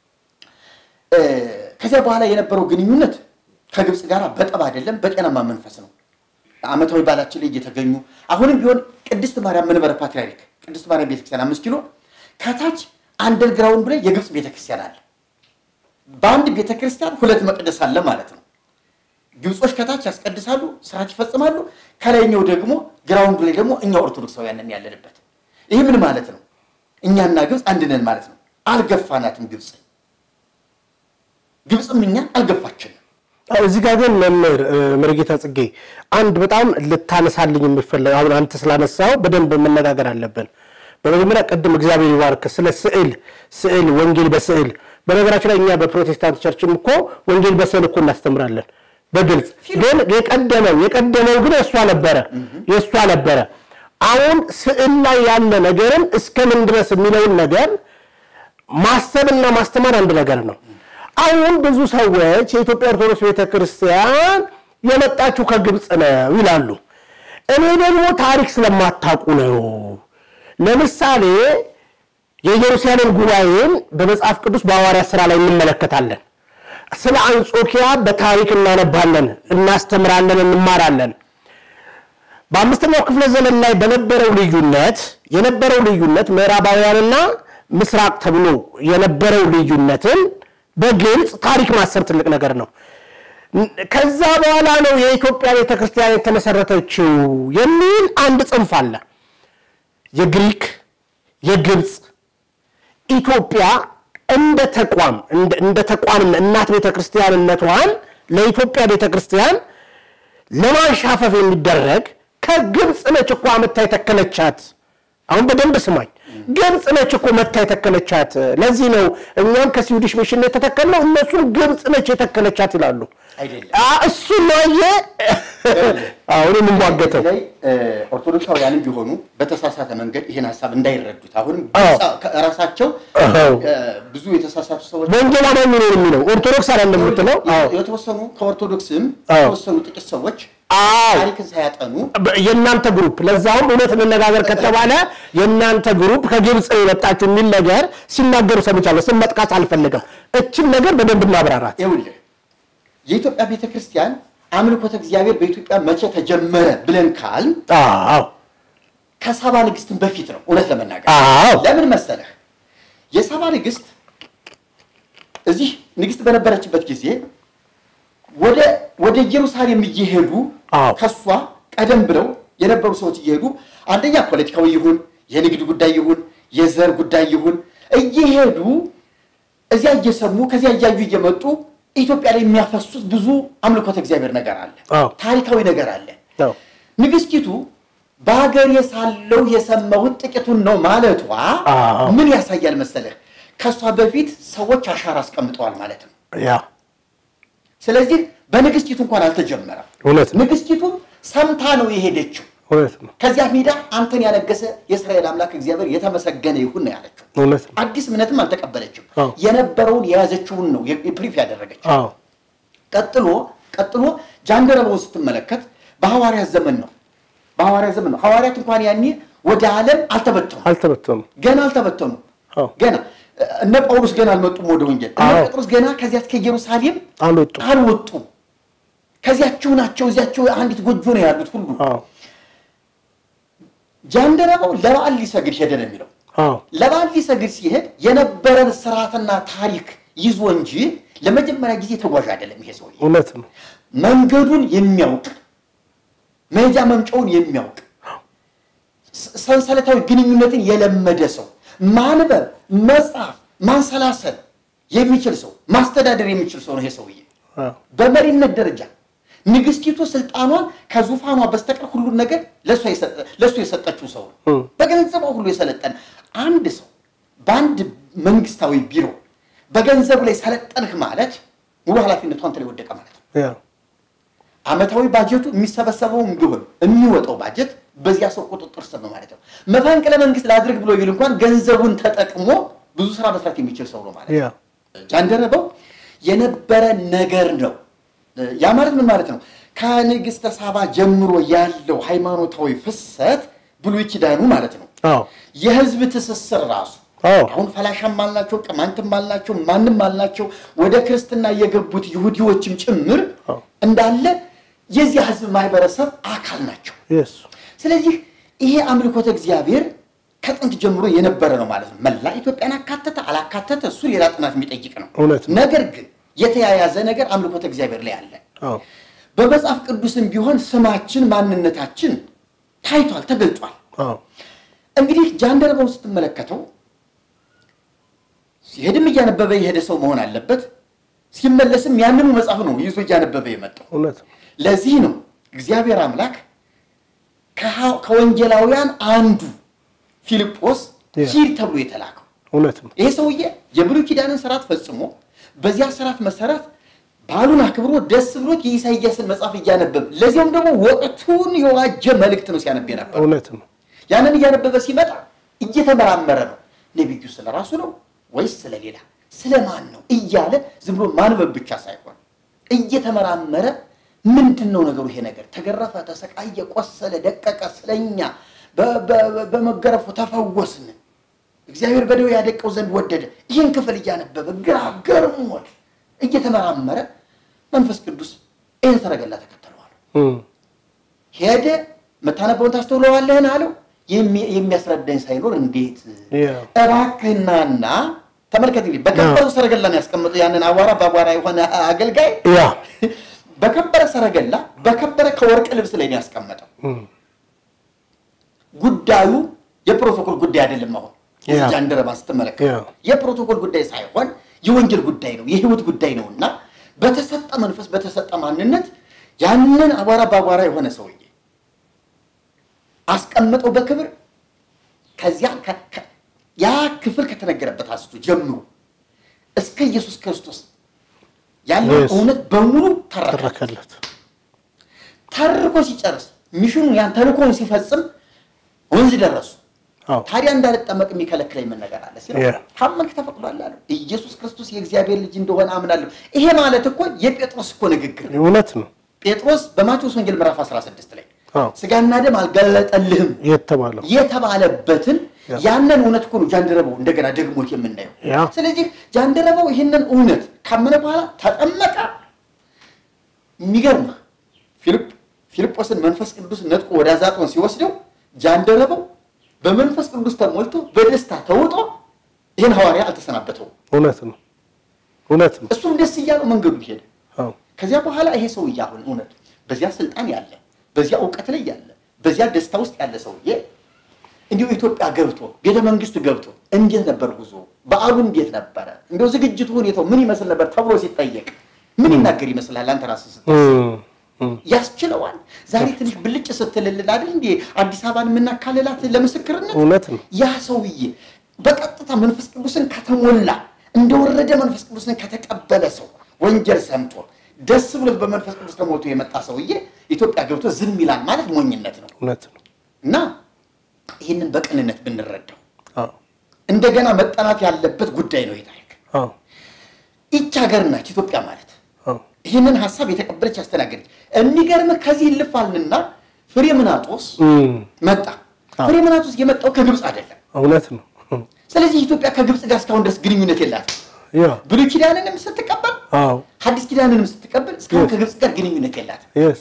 ከዚያ በኋላ የነበረው ግንኙነት ከግብፅ ጋር በጠብ አይደለም፣ በጤናማ መንፈስ ነው። ዓመታዊ በዓላችን ላይ እየተገኙ አሁንም ቢሆን ቅድስት ማርያም መንበረ ፓትርያርክ ቅድስት ማርያም ቤተክርስቲያን አምስት ኪሎ ከታች አንደርግራውንድ ላይ የግብፅ ቤተክርስቲያን አለ። በአንድ ቤተክርስቲያን ሁለት መቅደስ አለ ማለት ነው። ግብጾች ከታች ያስቀድሳሉ፣ ስርዓት ይፈጽማሉ። ከላይኛው ደግሞ ግራውንድ ላይ ደግሞ እኛ ኦርቶዶክሳውያንን ያለንበት። ይህ ምን ማለት ነው? እኛና ግብፅ አንድ ነን ማለት ነው። አልገፋናትም ግብፅ፣ ግብፅም እኛ አልገፋችንም። እዚህ ጋር ግን መምህር መርጌታ ጽጌ አንድ በጣም ልታነሳልኝ የምፈለግ አሁን አንተ ስላነሳው በደንብ መነጋገር አለብን። በመጀመሪያ ቅድም እግዚአብሔር ይባርክ ስለ ስዕል ስዕል ወንጌል በስዕል በነገራችን ላይ እኛ በፕሮቴስታንት ቸርችም እኮ ወንጌል በስዕል እኮ እናስተምራለን በግልጽ ግን የቀደመው የቀደመው ግን የእሷ ነበረ የእሷ ነበረ። አሁን ስዕል ላይ ያለ ነገርን እስከምን ድረስ የሚለውን ነገር ማሰብና ማስተማር አንድ ነገር ነው። አሁን ብዙ ሰዎች የኢትዮጵያ ኦርቶዶክስ ቤተክርስቲያን የመጣችው ከግብፅ ነው ይላሉ። እኔ ደግሞ ታሪክ ስለማታውቁ ነው። ለምሳሌ የኢየሩሳሌም ጉባኤን በመጽሐፍ ቅዱስ በሐዋርያት ሥራ ላይ እንመለከታለን። ስለ አንጾኪያ በታሪክ እናነባለን፣ እናስተምራለን፣ እንማራለን። በአምስተኛው ክፍለ ዘመን ላይ በነበረው ልዩነት የነበረው ልዩነት ምዕራባውያንና ምስራቅ ተብሎ የነበረው ልዩነትን በግልጽ ታሪክ ማሰብ ትልቅ ነገር ነው። ከዛ በኋላ ነው የኢትዮጵያ ቤተክርስቲያን የተመሰረተችው የሚል አንድ ጽንፍ አለ። የግሪክ የግብፅ ኢትዮጵያ እንደ ተቋም እንደ ተቋም እናት ቤተክርስቲያንነቷን ለኢትዮጵያ ቤተክርስቲያን ለማንሻፈፍ የሚደረግ ከግብፅ ነች እኮ መታ የተከለቻት። አሁን በደንብ ስማኝ፣ ግብፅ ነች እኮ መታ የተከለቻት። ለዚህ ነው እኛም ከስዊዲሽ ሚሽን የተተከልነው እነሱም ግብፅ ነች የተከለቻት ይላሉ። አይደለም። እሱ ነው አሁን የምንሟገተው ላይ ኦርቶዶክሳውያንም ቢሆኑ በተሳሳተ መንገድ ይህን ሀሳብ እንዳይረዱት አሁንም አዎ። ራሳቸው አዎ። ብዙ የተሳሳቱ ሰዎች ወንጌል አማኝ ነው የሚለው ኦርቶዶክስ አይደለም የምትለው። አዎ የተወሰኑ ከኦርቶዶክስም አዎ። የተወሰኑ ጥቂት ሰዎች አዎ ታሪክን ሳያጠኑ የእናንተ ግሩፕ ለዛውም እውነት እንነጋገር ከተባለ የእናንተ ግሩፕ ከግብፅ የመጣችሁ የሚል ነገር ሲናገሩ ሰምቻለሁ። ስም መጥቀስ አልፈልግም። እችን ነገር በደንብ እናብራራት። ይኸውልህ የኢትዮጵያ ቤተክርስቲያን አምልኮተ እግዚአብሔር በኢትዮጵያ መቼ ተጀመረ ብለን ካል አዎ ከሳባ ንግስትን በፊት ነው። እውነት ለመናገር አዎ ለምን መሰለህ? የሳባ ንግስት እዚህ ንግስት በነበረችበት ጊዜ ወደ ወደ ኢየሩሳሌም እየሄዱ አዎ። ከሷ ቀደም ብለው የነበሩ ሰዎች እየሄዱ አንደኛ ፖለቲካዊ ይሁን የንግድ ጉዳይ ይሁን የዘር ጉዳይ ይሁን እየሄዱ እዚያ እየሰሙ ከዚያ እያዩ እየመጡ ኢትዮጵያ ላይ የሚያፈሱት ብዙ አምልኮተ እግዚአብሔር ነገር አለ፣ አዎ። ታሪካዊ ነገር አለ። አዎ ንግስቲቱ በሀገሬ ሳለሁ የሰማሁት ጥቂቱን ነው ማለቷ አዎ። ምን ያሳያል መሰለህ? ከእሷ በፊት ሰዎች አሻራ አስቀምጠዋል ማለት ነው። ያ ስለዚህ በንግስቲቱ እንኳን አልተጀመረም። እውነት ነው ንግስቲቱ ሰምታ ነው የሄደችው። እውነት ነው ከዚያ ሜዳ አንተን ያነገሰ የእስራኤል አምላክ እግዚአብሔር የተመሰገነ ይሁን ነው ያለችው። እውነት ነው። አዲስ እምነትም አልተቀበለችም። አዎ። የነበረውን የያዘችውን ነው የፕሪፍ ያደረገችው። አዎ ቀጥሎ ቀጥሎ ጃንደረባውን ስትመለከት በሐዋርያት ዘመን ነው። በሐዋርያት ዘመን ነው። ሐዋርያት እንኳን ያኔ ወደ ዓለም አልተበተኑ አልተበተኑም። ገና አልተበተኑ አዎ ገና እነ ጳውሎስ ገና አልመጡም ወደ ወንጌል። እነ አዎ። ጴጥሮስ ገና ከዚያች ከኢየሩሳሌም አልወጡም። አልወጡም። ከዚያቸው ናቸው። እዚያቸው አንዲት ጎጆ ነው ያሉት ሁሉ። አዎ ጃንደረባው ለበዓል ሊሰግድ ሄደ ነው የሚለው። አዎ ለበዓል ሊሰግድ ሲሄድ የነበረን ስርዓትና ታሪክ ይዞ እንጂ ለመጀመሪያ ጊዜ ተጓዥ አይደለም ይሄ ሰውዬ። እውነት ነው። መንገዱን የሚያውቅ መሄጃ መምጫውን የሚያውቅ ስ- ሰንሰለታዊ ግንኙነትን የለመደ ሰው ማንበብ፣ መጻፍ፣ ማንሰላሰል የሚችል ሰው ማስተዳደር የሚችል ሰው ነው ይሄ ሰውዬ። አዎ በመሪነት ደረጃ ንግስቲቱ ስልጣኗን ከዙፋኗ በስተቀር ሁሉን ነገር ለእሷ የሰጠ- ለእሱ የሰጠችው ሰው ነው። እም። በገንዘቧ ሁሉ የሰለጠነ አንድ ሰው በአንድ መንግስታዊ ቢሮ በገንዘቡ ላይ ሰለጠንህ ማለት ሙሉ ኃላፊነቱ አንተ ላይ ወደቀ ማለት ነው። ያ አመታዊ ባጀቱ የሚሰበሰበውም ቢሆን የሚወጣው ባጀት በዚያ ሰው ቁጥጥር ስር ነው ማለት ነው። መፈንቅለ መንግስት ላድርግ ብሎ ቢል እንኳን ገንዘቡን ተጠቅሞ ብዙ ስራ መስራት የሚችል ሰው ነው ማለት ነው። ያ ጃንደረባው የነበረ ነገር ነው። ያ ማለት ምን ማለት ነው? ከንግስተ ሳባ ጀምሮ ያለው ሃይማኖታዊ ፍሰት ብሉይ ኪዳኑ ማለት ነው። አዎ የህዝብ ትስስር ራሱ አዎ አሁን ፈላሻም አልናቸው፣ ቅማንትም አልናቸው፣ ማንም አልናቸው ወደ ክርስትና የገቡት ይሁዲዎችም ጭምር አዎ። እንዳለ የዚህ ህዝብ ማህበረሰብ አካል ናቸው። የስ ስለዚህ ይሄ አምልኮተ እግዚአብሔር ከጥንት ጀምሮ የነበረ ነው ማለት ነው። መላ ኢትዮጵያን አካተተ አላካተተ እሱ ሌላ ጥናት የሚጠይቅ ነው። እውነት ነው። ነገር ግን የተያያዘ ነገር አምልኮተ እግዚአብሔር ላይ አለ። አዎ በመጽሐፍ ቅዱስም ቢሆን ስማችን፣ ማንነታችን ታይቷል፣ ተገልጧል። አዎ እንግዲህ ጃንደረባውን ስትመለከተው ሲሄድም እያነበበ የሄደ ሰው መሆን አለበት። ሲመለስም ያንኑ መጽሐፍ ነው ይዞ እያነበበ የመጣው። እውነት ነው። ለዚህ ነው እግዚአብሔር አምላክ ከሐ- ከወንጌላውያን አንዱ ፊልጶስ ያ። ሂድ ተብሎ የተላከው። እውነት ነው። ይሄ ሰውዬ የብሉይ ኪዳንን ስርዓት ፈጽሞ በዚያ ስርዓት መሰረት በዓሉን አክብሮ ደስ ብሎት የኢሳይያስን መጽሐፍ እያነበብ ለዚያም ደግሞ ወቅቱን የዋጀ መልእክት ነው ሲያነብ ነበር። እውነት ነው። ያንን እያነበበ ሲመጣ እየተመራመረ ነው። ነቢዩ ስለ ራሱ ነው ወይስ ስለ ሌላ ስለ ማን ነው እያለ ዝም ብሎ ማንበብ ብቻ ሳይሆን እየተመራመረ ምንድን ነው ነገሩ? ይሄ ነገር ተገረፈ፣ ተሰቃየ፣ ቆሰለ፣ ደቀቀ፣ ስለኛ በ- በ- በመገረፉ ተፈወስን፣ እግዚአብሔር በደዌ ያደቀው ዘንድ ወደደ። ይህን ክፍል እያነበበ ግራ ገርሞት እየተመራመረ መንፈስ ቅዱስ ይህን ሰረገላ ተከተለዋል። እም፣ ሄደ። የምታነበውን ታስተውለዋለህን አለው። የሚ- የሚያስረዳኝ ሳይኖር እንዴት ያ እባክህናና ተመልከት እንግዲህ በከበረው ሰረገላ ነው ያስቀመጠው ያንን አቧራ በአቧራ የሆነ አገልጋይ ያ በከበረ ሰረገላ በከበረ ከወርቅ ልብስ ላይ ነው ያስቀመጠው። እም፣ ጉዳዩ የፕሮቶኮል ጉዳይ አይደለም። አሁን ያ። ጃንደረባ ስትመለከት ያ። የፕሮቶኮል ጉዳይ ሳይሆን የወንጀል ጉዳይ ነው፣ የህይወት ጉዳይ ነው እና በተሰጠ መንፈስ በተሰጠ ማንነት ያንን አቧራ በአቧራ የሆነ ሰውዬ አስቀምጠው በክብር ከዚያ ከ- ከ- ያ ክፍል ከተነገረበት አንስቶ ጀምሮ እስከ ኢየሱስ ክርስቶስ ያለው Yes. እውነት በሙሉ ተረከ። ተረከለት። ተርኮ ሲጨርስ ሚሽኑን ያን ተልኮውን ሲፈጽም ወንዝ ደረሱ። አዎ ታዲያ እንዳልጠመቅ የሚከለክለኝ ምን ነገር አለ ሲለው Yeah. ካመንክ ተፈቅዷል አለው። ኢየሱስ ክርስቶስ የእግዚአብሔር ልጅ እንደሆነ አምናለሁ። ይሄ ማለት እኮ የጴጥሮስ እኮ ንግግር ነው። እውነት ነው ጴጥሮስ በማቴዎስ ወንጌል ምዕራፍ 16 ላይ አዎ ስጋና ደም አልገለጠልህም የተባለው የተባለበትን ያ። ያንን እውነት እኮ ነው ጃንደረባው እንደገና ደግሞት የምናየው። ያ ስለዚህ ጃንደረባው ይህንን እውነት ካመነ በኋላ ተጠመቀ። የሚገርም ፊልጵ ፊልጶስን መንፈስ ቅዱስ ነጥቆ ወደ አዛጦን ሲወስደው ጃንደረባው በመንፈስ ቅዱስ ተሞልቶ በደስታ ተውጦ ይህን ሐዋርያ አልተሰናበተውም። እውነት ነው እውነት ነው እሱም ደስ እያለው መንገዱን ሄደ። አዎ ከዚያ በኋላ ይሄ ሰውዬ አሁን እውነት በዚያ ስልጣን ያለ በዚያ እውቀት ላይ ያለ በዚያ ደስታ ውስጥ ያለ ሰውዬ እንዲሁ ኢትዮጵያ ገብቶ ቤተ መንግስት ገብቶ እንዴት ነበር ጉዞ? በዓሉ እንዴት ነበረ? እንዲሁ ዝግጅቱ ሁኔታው ምን ይመስል ነበር ተብሎ ሲጠየቅ ምን ይናገር ይመስልሃል? አንተ ራስህ ስት እም፣ እም፣ ያስችለዋል። ዛሬ ትንሽ ብልጭ ስትልልን አይደል እንዴ አዲስ አበባን የምናካልላት ለምስክርነት እውነት ነው ያ ሰውዬ በቀጥታ መንፈስ ቅዱስን ከተሞላ እንደወረደ መንፈስ ቅዱስን ከተቀበለ ሰው ወንጀል ሰምቶ ደስ ብሎት በመንፈስ ቅዱስ ተሞልቶ የመጣ ሰውዬ ኢትዮጵያ ገብቶ ዝም ይላል ማለት ሞኝነት ነው እውነት ነው እና ይህንን በቅንነት ብንረዳው አዎ እንደገና መጠናት ያለበት ጉዳይ ነው። የታሪክ አዎ ይች ሀገር ናች ኢትዮጵያ ማለት አዎ ይህንን ሀሳብ የተቀበለች ያስተናገደች። የሚገርምህ ከዚህ ልፋልንና ፍሬምናጦስ እም፣ መጣ። አዎ። ፍሬምናጦስ የመጣው ከግብፅ አይደለም። እውነት ነው እም፣ ስለዚህ ኢትዮጵያ ከግብፅ ጋር እስካሁን ድረስ ግንኙነት የላትም። ያ ብሉይ ኪዳንንም ስትቀበል አዎ ሐዲስ ኪዳንንም ስትቀበል እስካሁን Yes. ከግብፅ ጋር ግንኙነት የላትም። የስ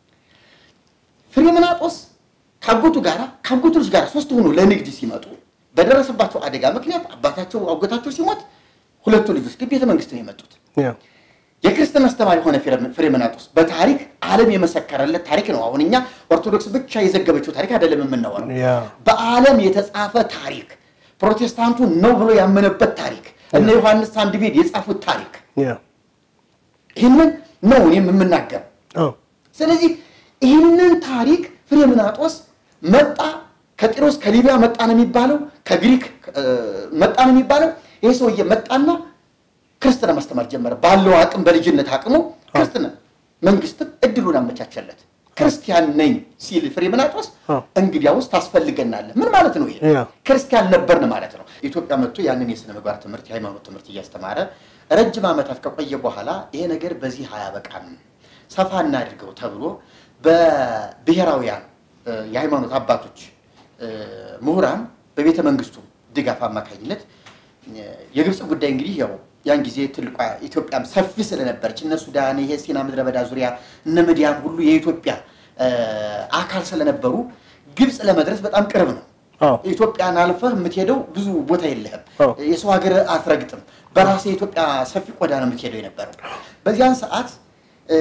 ፍሬምናጦስ ከአጎቱ ጋር ከአጎቱ ልጅ ጋር ሶስት ሆኖ ለንግድ ሲመጡ በደረሰባቸው አደጋ ምክንያት አባታቸው አጎታቸው ሲሞት ሁለቱ ልጆች ግን ቤተ መንግስት ነው የመጡት። ያ የክርስትና አስተማሪ የሆነ ፍሬም- ፍሬምናጦስ በታሪክ ዓለም የመሰከረለት ታሪክ ነው። አሁን እኛ ኦርቶዶክስ ብቻ የዘገበችው ታሪክ አይደለም የምናወራው። ያ በዓለም የተጻፈ ታሪክ ፕሮቴስታንቱ ነው ብሎ ያመነበት ታሪክ እነ ዮሐንስ ሳንድቤድ የጻፉት ታሪክ ያ ይህንን ነው እኔም የምናገር። አዎ ስለዚህ ይህንን ታሪክ ፍሬምናጦስ መጣ። ከጢሮስ ከሊቢያ መጣ ነው የሚባለው፣ ከግሪክ እ፣ መጣ ነው የሚባለው። ይህ ሰውዬ መጣና ክርስትና ማስተማር ጀመረ። ባለው አቅም በልጅነት አቅሙ ክርስትና መንግስትም እድሉን አመቻቸለት። ክርስቲያን ነኝ ሲል ፍሬምናጦስ አዎ። እንግዲያውስ ታስፈልገናለህ። ምን ማለት ነው? ይሄ ያ ክርስቲያን ነበርን ማለት ነው። ኢትዮጵያ መጥቶ ያንን የሥነ ምግባር ትምህርት የሃይማኖት ትምህርት እያስተማረ ረጅም ዓመታት ከቆየ በኋላ ይሄ ነገር በዚህ አያበቃም፣ ሰፋ እናድርገው ተብሎ በብሔራውያን እ፣ የሃይማኖት አባቶች እ፣ ምሁራን በቤተ መንግስቱ ድጋፍ አማካኝነት እ፣ የግብፅ ጉዳይ እንግዲህ ያው ያን ጊዜ ትልቋ ኢትዮጵያም ሰፊ ስለነበረች እነ ሱዳን ይሄ ሲና ምድረ በዳ ዙሪያ እነ ምድያም ሁሉ የኢትዮጵያ እ፣ አካል ስለነበሩ ግብፅ ለመድረስ በጣም ቅርብ ነው። አዎ ኢትዮጵያን አልፈህ የምትሄደው ብዙ ቦታ የለህም። አዎ። የሰው ሀገር አትረግጥም። በራስህ የኢትዮጵያ ሰፊ ቆዳ ነው የምትሄደው የነበረው። በዚያን ሰዓት እ፣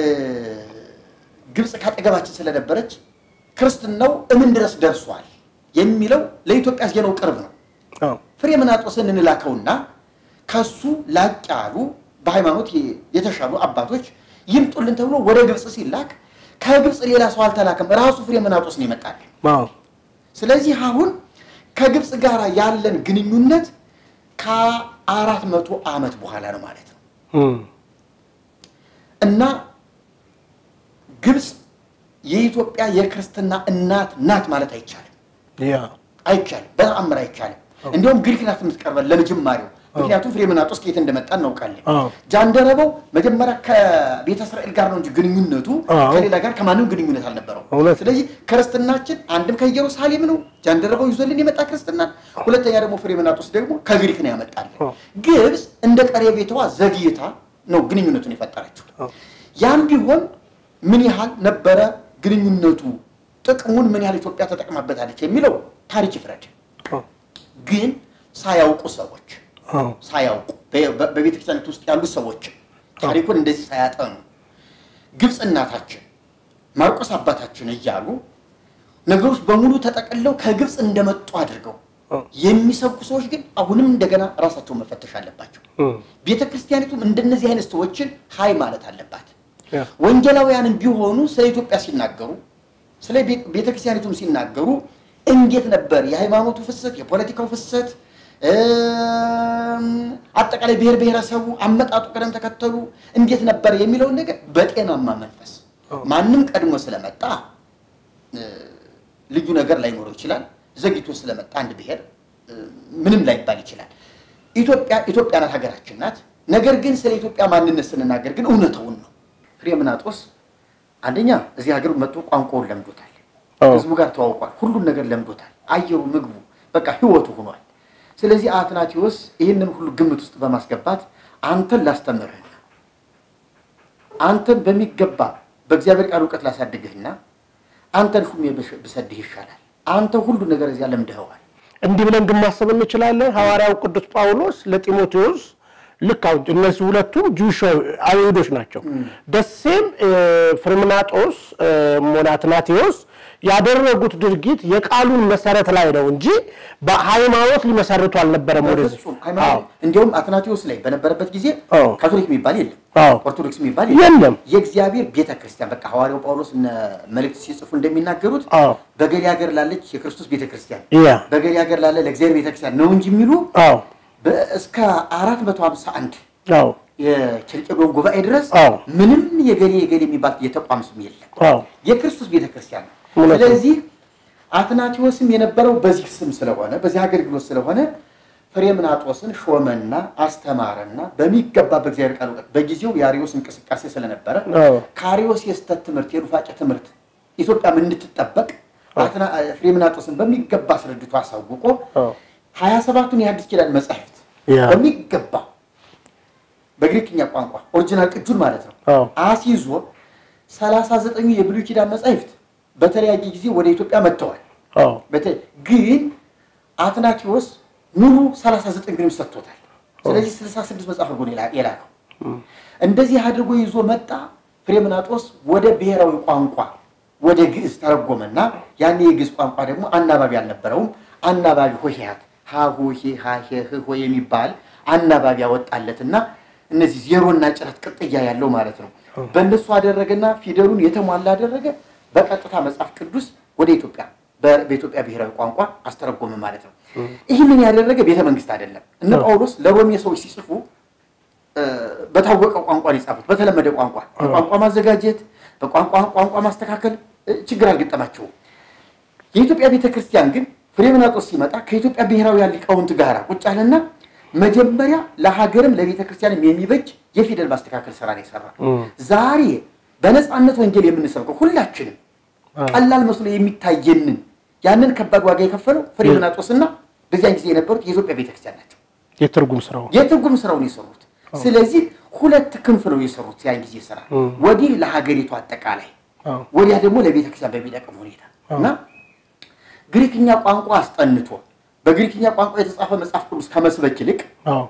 ግብፅ ካጠገባችን ስለነበረች ክርስትናው እምን ድረስ ደርሷል የሚለው ለኢትዮጵያ ዜናው ቅርብ ነው። አዎ ፍሬምናጦስን እንላከውና ከሱ ላቅ ያሉ በሃይማኖት የተሻሉ አባቶች ይምጡልን ተብሎ ወደ ግብፅ ሲላክ ከግብፅ ሌላ ሰው አልተላከም። ራሱ ፍሬምናጦስ ነው ይመጣል። አዎ ስለዚህ አሁን ከግብፅ ጋር ያለን ግንኙነት ከአራት መቶ ዓመት በኋላ ነው ማለት ነው እም፣ እና ግብፅ የኢትዮጵያ የክርስትና እናት ናት ማለት አይቻልም። ያ አይቻልም፣ በተአምር አይቻልም። እንዲሁም ግሪክ ናት የምትቀርበን ለመጀመሪያው። ምክንያቱም ፍሬምናጦስ ከየት እንደመጣ እናውቃለን። አዎ። ጃንደረባው መጀመሪያ ከቤተ እስራኤል ጋር ነው እንጂ ግንኙነቱ አዎ። ከሌላ ጋር ከማንም ግንኙነት አልነበረው። እውነት። ስለዚህ ክርስትናችን አንድም ከኢየሩሳሌም ነው ጃንደረባው ይዞልን የመጣ ክርስትና፣ ሁለተኛ ደግሞ ፍሬምናጦስ ደግሞ ከግሪክ ነው ያመጣልን። አዎ። ግብፅ እንደ ቀረቤታዋ ዘግይታ ነው ግንኙነቱን የፈጠረችው። አዎ። ያም ቢሆን ምን ያህል ነበረ ግንኙነቱ፣ ጥቅሙን ምን ያህል ኢትዮጵያ ተጠቅማበታለች የሚለው ታሪክ ይፍረድ። አዎ። ግን ሳያውቁ ሰዎች አዎ። ሳያውቁ በ- በ- በቤተ ክርስቲያኒት ውስጥ ያሉ ሰዎች ታሪኩን እንደዚህ ሳያጠኑ ግብፅ እናታችን ማርቆስ አባታችን እያሉ ነገሮች በሙሉ ተጠቅለው ከግብፅ እንደመጡ አድርገው አዎ። የሚሰብኩ ሰዎች ግን አሁንም እንደገና ራሳቸውን መፈተሽ አለባቸው። እም፣ ቤተ ክርስቲያኒቱም እንደነዚህ አይነት ሰዎችን ሀይ ማለት አለባት። ያ ወንጌላውያንም ቢሆኑ ስለ ኢትዮጵያ ሲናገሩ ስለ ቤ- ቤተ ክርስቲያኒቱም ሲናገሩ እንዴት ነበር የሃይማኖቱ ፍሰት፣ የፖለቲካው ፍሰት፣ እም፣ አጠቃላይ ብሔር ብሔረሰቡ አመጣጡ፣ ቅደም ተከተሉ እንዴት ነበር የሚለውን ነገር በጤናማ መንፈስ ማንም ቀድሞ ስለመጣ እ፣ ልዩ ነገር ላይኖረው ይችላል። ዘግይቶ ስለመጣ አንድ ብሔር እ፣ ምንም ላይባል ይችላል። ኢትዮጵያ ኢትዮጵያ ናት፣ ሀገራችን ናት። ነገር ግን ስለ ኢትዮጵያ ማንነት ስንናገር ግን እውነተውን ነው። ፍሬምናጦስ አንደኛ እዚህ ሀገር መጥቶ ቋንቋውን ለምዶታል። አዎ። ህዝቡ ጋር ተዋውቋል። ሁሉን ነገር ለምዶታል። አየሩ፣ ምግቡ በቃ ህይወቱ ሆኗል። ስለዚህ አትናቴዎስ ይህንን ሁሉ ግምት ውስጥ በማስገባት አንተን ላስተምርህና አንተን በሚገባ በእግዚአብሔር ቃል እውቀት ላሳድግህና አንተን ሹሜ ብሽ- ብሰድህ ይሻላል። አንተ ሁሉ ነገር እዚያ ለምደኸዋል። እንዲህ ብለን ግን ማሰብ እንችላለን። ሐዋርያው ቅዱስ ጳውሎስ ለጢሞቴዎስ ልክ አሁን እነዚህ ሁለቱም ጁሽ አይሁዶች ናቸው። ደሴም ፍርምናጦስ ሆነ አትናቴዎስ ያደረጉት ድርጊት የቃሉን መሰረት ላይ ነው እንጂ በሃይማኖት ሊመሰርቱ አልነበረም። ወደዚህ በፍጹም ሃይማኖት እንዲያውም አትናቴዎስ ላይ በነበረበት ጊዜ አዎ። ካቶሊክ የሚባል የለም፣ አዎ። ኦርቶዶክስ የሚባል የለም። የእግዚአብሔር ቤተ ክርስቲያን በቃ ሐዋርያው ጳውሎስ እነ መልእክት ሲጽፉ እንደሚናገሩት አዎ። በገሌ ሀገር ላለች የክርስቶስ ቤተ ክርስቲያን ያ በገሌ ሀገር ላለ ለእግዚአብሔር ቤተ ክርስቲያን ነው እንጂ የሚሉ አዎ በ- እስከ አራት መቶ ሀምሳ አንድ አዎ የኬልቄዶን ጉባኤ ድረስ አዎ። ምንም የገሌ የገሌ የሚባል የተቋም ስም የለም። አዎ የክርስቶስ ቤተክርስቲያን ነው። እውነት ነው። ስለዚህ አትናቴዎስም የነበረው በዚህ ስም ስለሆነ በዚህ አገልግሎት ስለሆነ ፍሬምናጦስን ሾመና አስተማረና በሚገባ በእግዚአብሔር ቃል እውቀት በጊዜው የአሪዮስ እንቅስቃሴ ስለነበረ አዎ ከአሪዮስ የስተት ትምህርት የኑፋቄ ትምህርት ኢትዮጵያም እንድትጠበቅ አትና- ፍሬምናጦስን በሚገባ አስረድቶ አሳውቆ አዎ ሀያ ሰባቱን የአዲስ ኪዳን መጻሕፍት ያ በሚገባ በግሪክኛ ቋንቋ ኦሪጂናል ቅጁን ማለት ነው አዎ አስይዞ ሰላሳ ዘጠኙ የብሉይ ኪዳን መጻሕፍት በተለያየ ጊዜ ወደ ኢትዮጵያ መጥተዋል። አዎ በተ- ግን አትናቴዎስ ሙሉ 39 ግንም ሰጥቶታል። ስለዚህ 66 መጽሐፍ አድርጎ ነው የላ- የላከው። እንደዚህ አድርጎ ይዞ መጣ። ፍሬምናጦስ ወደ ብሔራዊ ቋንቋ ወደ ግዕዝ ተረጎመና ያኔ የግዕዝ ቋንቋ ደግሞ አናባቢ አልነበረውም። አናባቢ ሆሄያት ሀሁ ሄ ሀ ሄ ህ ሆ የሚባል አናባቢ ያወጣለትና እነዚህ ዜሮና ጭረት ቅጥያ ያለው ማለት ነው። በእነሱ አደረገና ፊደሉን የተሟላ አደረገ። በቀጥታ መጽሐፍ ቅዱስ ወደ ኢትዮጵያ በ- በኢትዮጵያ ብሔራዊ ቋንቋ አስተረጎመ ማለት ነው። ይህንን ያደረገ ቤተ መንግስት አይደለም። እነ ጳውሎስ ለሮሜ ሰዎች ሲጽፉ እ፣ በታወቀ ቋንቋ ነው የጻፉት። በተለመደ ቋንቋ በቋንቋ ማዘጋጀት፣ በቋንቋ ቋንቋ ማስተካከል እ፣ ችግር አልገጠማቸውም። የኢትዮጵያ ቤተ ክርስቲያን ግን ፍሬምናጦስ ሲመጣ ከኢትዮጵያ ብሔራውያን ሊቃውንት ጋር ቁጭ አለና መጀመሪያ ለሀገርም ለቤተ ክርስቲያንም የሚበጅ የፊደል ማስተካከል ስራ ነው የሰራ። ዛሬ በነፃነት ወንጌል የምንሰብከው ሁላችንም ቀላል መስሎ የሚታየንን ያንን ከባድ ዋጋ የከፈለው ፍሬምናጦስና በዚያን ጊዜ የነበሩት የኢትዮጵያ ቤተክርስቲያን ናቸው። የትርጉም ስራው የትርጉም ስራውን የሰሩት። ስለዚህ ሁለት ክንፍ ነው የሰሩት ያን ጊዜ ስራ፣ ወዲህ ለሀገሪቱ አጠቃላይ፣ አዎ ወዲያ ደግሞ ለቤተክርስቲያን በሚጠቅም ሁኔታ እና ግሪክኛ ቋንቋ አስጠንቶ በግሪክኛ ቋንቋ የተጻፈ መጽሐፍ ቅዱስ ከመስበክ ይልቅ አዎ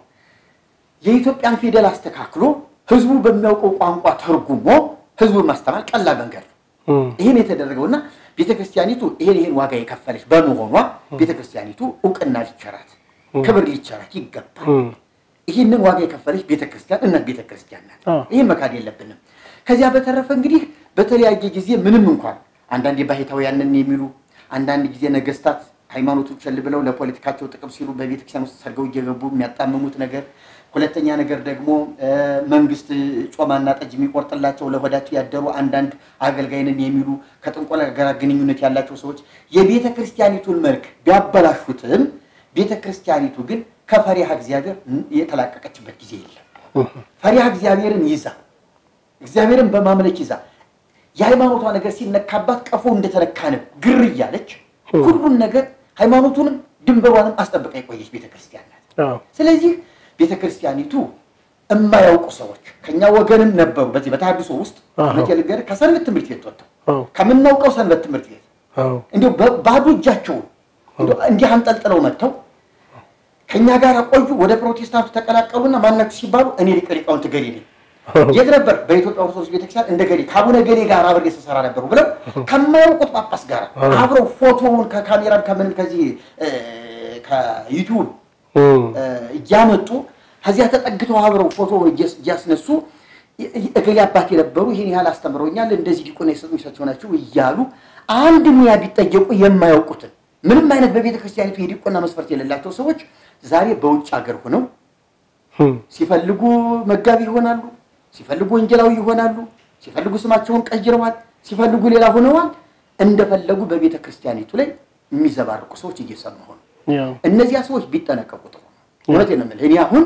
የኢትዮጵያን ፊደል አስተካክሎ ህዝቡ በሚያውቀው ቋንቋ ተርጉሞ ህዝቡን ማስተማር ቀላል መንገድ ነው። እም፣ ይህን የተደረገውና ቤተክርስቲያኒቱ ይሄን ይሄን ዋጋ የከፈለች በመሆኗ ቤተክርስቲያኒቱ እውቅና ሊቸራት ክብር ሊቸራት ይገባል። እም፣ ይህንን ዋጋ የከፈለች ቤተክርስቲያን እናት ቤተክርስቲያን ናት። አዎ። ይህን መካድ የለብንም። ከዚያ በተረፈ እንግዲህ በተለያየ ጊዜ ምንም እንኳን አንዳንድ የባህታውያንን የሚሉ አንዳንድ ጊዜ ነገስታት ሃይማኖቱን ቸል ብለው ለፖለቲካቸው ጥቅም ሲሉ በቤተክርስቲያን ውስጥ ሰርገው እየገቡ የሚያጣምሙት ነገር ሁለተኛ ነገር ደግሞ መንግስት ጮማና ጠጅ የሚቆርጥላቸው ለሆዳቸው ያደሩ አንዳንድ አገልጋይንን የሚሉ ከጥንቆላ ጋር ግንኙነት ያላቸው ሰዎች የቤተ ክርስቲያኒቱን መልክ ቢያበላሹትም ቤተ ክርስቲያኒቱ ግን ከፈሪሃ እግዚአብሔር የተላቀቀችበት ጊዜ የለም። ፈሪሃ እግዚአብሔርን ይዛ እግዚአብሔርን በማምለክ ይዛ የሃይማኖቷ ነገር ሲነካባት ቀፎ እንደተነካንብ ግር እያለች ሁሉን ነገር ሃይማኖቱንም ድንበሯንም አስጠብቃ የቆየች ቤተክርስቲያን ናት። ስለዚህ ቤተክርስቲያኒቱ የማያውቁ ሰዎች ከኛ ወገንም ነበሩ። በዚህ በተሐድሶ ውስጥ እውነቴን ልንገርህ ከሰንበት ትምህርት ቤት ወጥተው ከምናውቀው ሰንበት ትምህርት ቤት እንዲሁ ባዶ እጃቸውን እንዲህ አንጠልጥለው መጥተው ከኛ ጋር ቆዩ። ወደ ፕሮቴስታንቱ ተቀላቀሉና ማናችሁ ሲባሉ እኔ ሊቀ ሊቃውንት ገሌ ነኝ የት ነበር? በኢትዮጵያ ኦርቶዶክስ ቤተክርስቲያን እንደ ገሌ ከአቡነ ገሌ ጋር አብሬ ስሰራ ነበሩ ብለው ከማያውቁት ጳጳስ ጋር አብረው ፎቶውን ከካሜራም ከምንም ከዚህ ከዩቲዩብ እያመጡ ከዚያ ተጠግተው አብረው ፎቶ እያስነሱ እገሌ አባት የነበሩ ይህን ያህል አስተምረውኛል፣ እንደዚህ ዲቁና የሰጡኝ ናቸው እያሉ አንድ ሙያ ቢጠየቁ የማያውቁትን ምንም አይነት በቤተ ክርስቲያኒቱ የዲቁና መስፈርት የሌላቸው ሰዎች ዛሬ በውጭ ሀገር ሆነው ሲፈልጉ መጋቢ ይሆናሉ፣ ሲፈልጉ ወንጌላዊ ይሆናሉ፣ ሲፈልጉ ስማቸውን ቀይረዋል፣ ሲፈልጉ ሌላ ሆነዋል። እንደፈለጉ በቤተ ክርስቲያኒቱ ላይ የሚዘባርቁ ሰዎች እየሰማሁ ነው። እነዚያ ሰዎች ቢጠነቀቁ ጥሩ ነው። እውነቴን ነው የምልህ። እኔ አሁን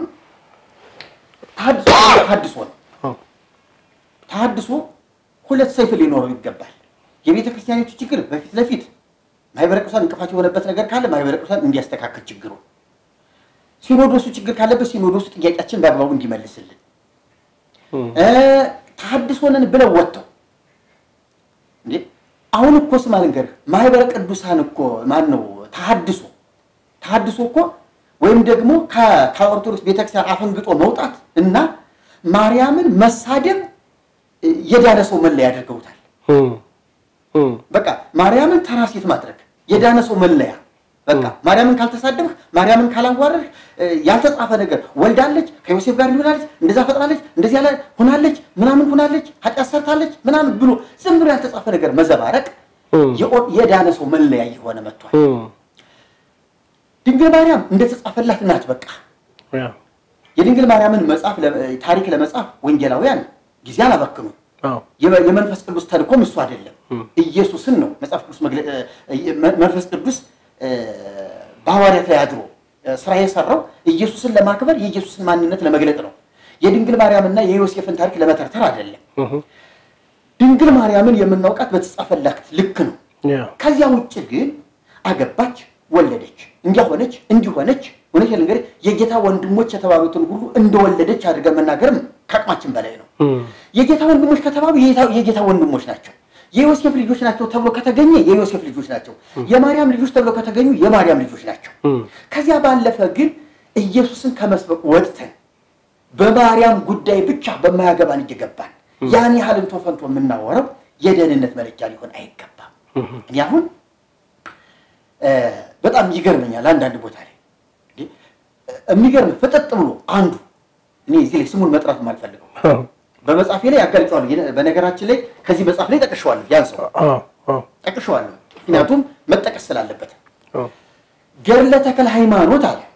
ተሐድሶ ነው ተሐድሶ ሁለት ሰይፍ ሊኖረው ይገባል። የቤተ ክርስቲያኒቱ ችግር በፊት ለፊት ማህበረ ቅዱሳን እንቅፋት የሆነበት ነገር ካለ ማህበረ ቅዱሳን እንዲያስተካክል ችግሩ፣ ሲኖዶሱ ችግር ካለበት ሲኖዶሱ ጥያቄያችን በአግባቡ እንዲመልስልን፣ ተሐድሶንን ብለው ወጥተው እንዴ አሁን እኮ ስማ ልንገርህ፣ ማህበረ ቅዱሳን እኮ ማን ነው ተሐድሶ ተሐድሶ እኮ ወይም ደግሞ ከኦርቶዶክስ ቤተክርስቲያን አፈንግጦ መውጣት እና ማርያምን መሳደብ የዳነ ሰው መለያ አድርገውታል። በቃ ማርያምን ተራ ሴት ማድረግ የዳነ ሰው መለያ። በቃ ማርያምን ካልተሳደብህ፣ ማርያምን ካላዋረድህ ያልተጻፈ ነገር ወልዳለች፣ ከዮሴፍ ጋር ሊሆናለች፣ እንደዛ ፈጥራለች፣ እንደዚህ ያለ ሆናለች፣ ምናምን ሆናለች፣ ኃጢአት ሰርታለች ምናምን ብሎ ዝም ብሎ ያልተጻፈ ነገር መዘባረቅ የዳነ ሰው መለያ እየሆነ መጥቷል። ድንግል ማርያም እንደተጻፈላት ናት። በቃ የድንግል ማርያምን መጽሐፍ ታሪክ ለመጻፍ ወንጌላውያን ጊዜ አላበክኑ። የመንፈስ ቅዱስ ተልእኮም እሱ አይደለም፣ ኢየሱስን ነው መጽሐፍ ቅዱስ መንፈስ ቅዱስ በሐዋርያት ላይ አድሮ ስራ የሰራው ኢየሱስን ለማክበር የኢየሱስን ማንነት ለመግለጥ ነው። የድንግል ማርያምና የዮሴፍን ታሪክ ለመተርተር አይደለም። ድንግል ማርያምን የምናውቃት በተጻፈላት ልክ ነው። ከዚያ ውጭ ግን አገባች፣ ወለደች፣ እንዲያሆነች እንዲሆነች እውነት ልንገርህ የጌታ ወንድሞች የተባሉትን ሁሉ እንደወለደች አድርገን መናገርም ከአቅማችን በላይ ነው። የጌታ ወንድሞች ከተባሉ የጌታ ወንድሞች ናቸው። የዮሴፍ ልጆች ናቸው ተብሎ ከተገኘ የዮሴፍ ልጆች ናቸው። የማርያም ልጆች ተብሎ ከተገኙ የማርያም ልጆች ናቸው። ከዚያ ባለፈ ግን ኢየሱስን ከመስበክ ወጥተን በማርያም ጉዳይ ብቻ በማያገባን እየገባን ያን ያህል እንቶ ፈንቶ የምናወረው የደህንነት መለኪያ ሊሆን አይገባም። እኔ አሁን በጣም ይገርመኛል አንዳንድ ቦታ ላይ የሚገርም ፍጥጥ ብሎ አንዱ እኔ እዚህ ላይ ስሙን መጥራት የማልፈልገው በመጽሐፌ ላይ ያጋልጨዋለሁ። በነገራችን ላይ ከዚህ መጽሐፍ ላይ ጠቅሸዋለሁ። ያን ሰው ጠቅሸዋለሁ፣ ምክንያቱም መጠቀስ ስላለበት። ገድለ ተክለ ሃይማኖት አለ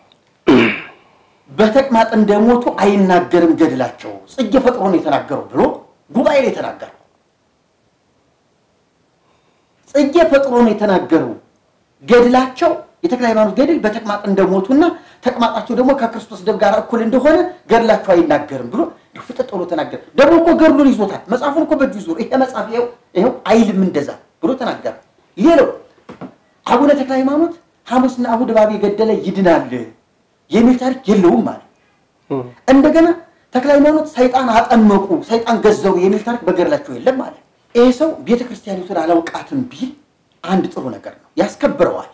በተቅማጥ እንደሞቱ አይናገርም ገድላቸው ጽጌ ፈጥሮ ነው የተናገረው ብሎ ጉባኤ ላይ የተናገረው ጽጌ ፈጥሮ ነው የተናገረው ገድላቸው የተክለ ሃይማኖት ገድል በተቅማጥ እንደሞቱና ተቅማጣቸው ደግሞ ከክርስቶስ ደም ጋር እኩል እንደሆነ ገድላቸው አይናገርም ብሎ ፍጥጥ ብሎ ተናገረ። ደግሞ እኮ ገድሉን ይዞታል፣ መጽሐፉን እኮ በእጁ ይዞ ይሄ መጽሐፍ ይኸው ይኸው አይልም እንደዛ ብሎ ተናገረ። ሌላው አቡነ ተክለ ሃይማኖት ሐሙስና እሑድ እባብ የገደለ ይድናል የሚል ታሪክ የለውም ማለት። እንደገና ተክለ ሃይማኖት ሰይጣን አጠመቁ፣ ሰይጣን ገዘሩ የሚል ታሪክ በገድላቸው የለም ማለት። ይሄ ሰው ቤተክርስቲያኒቱን አላውቃትም ቢል አንድ ጥሩ ነገር ነው፣ ያስከብረዋል።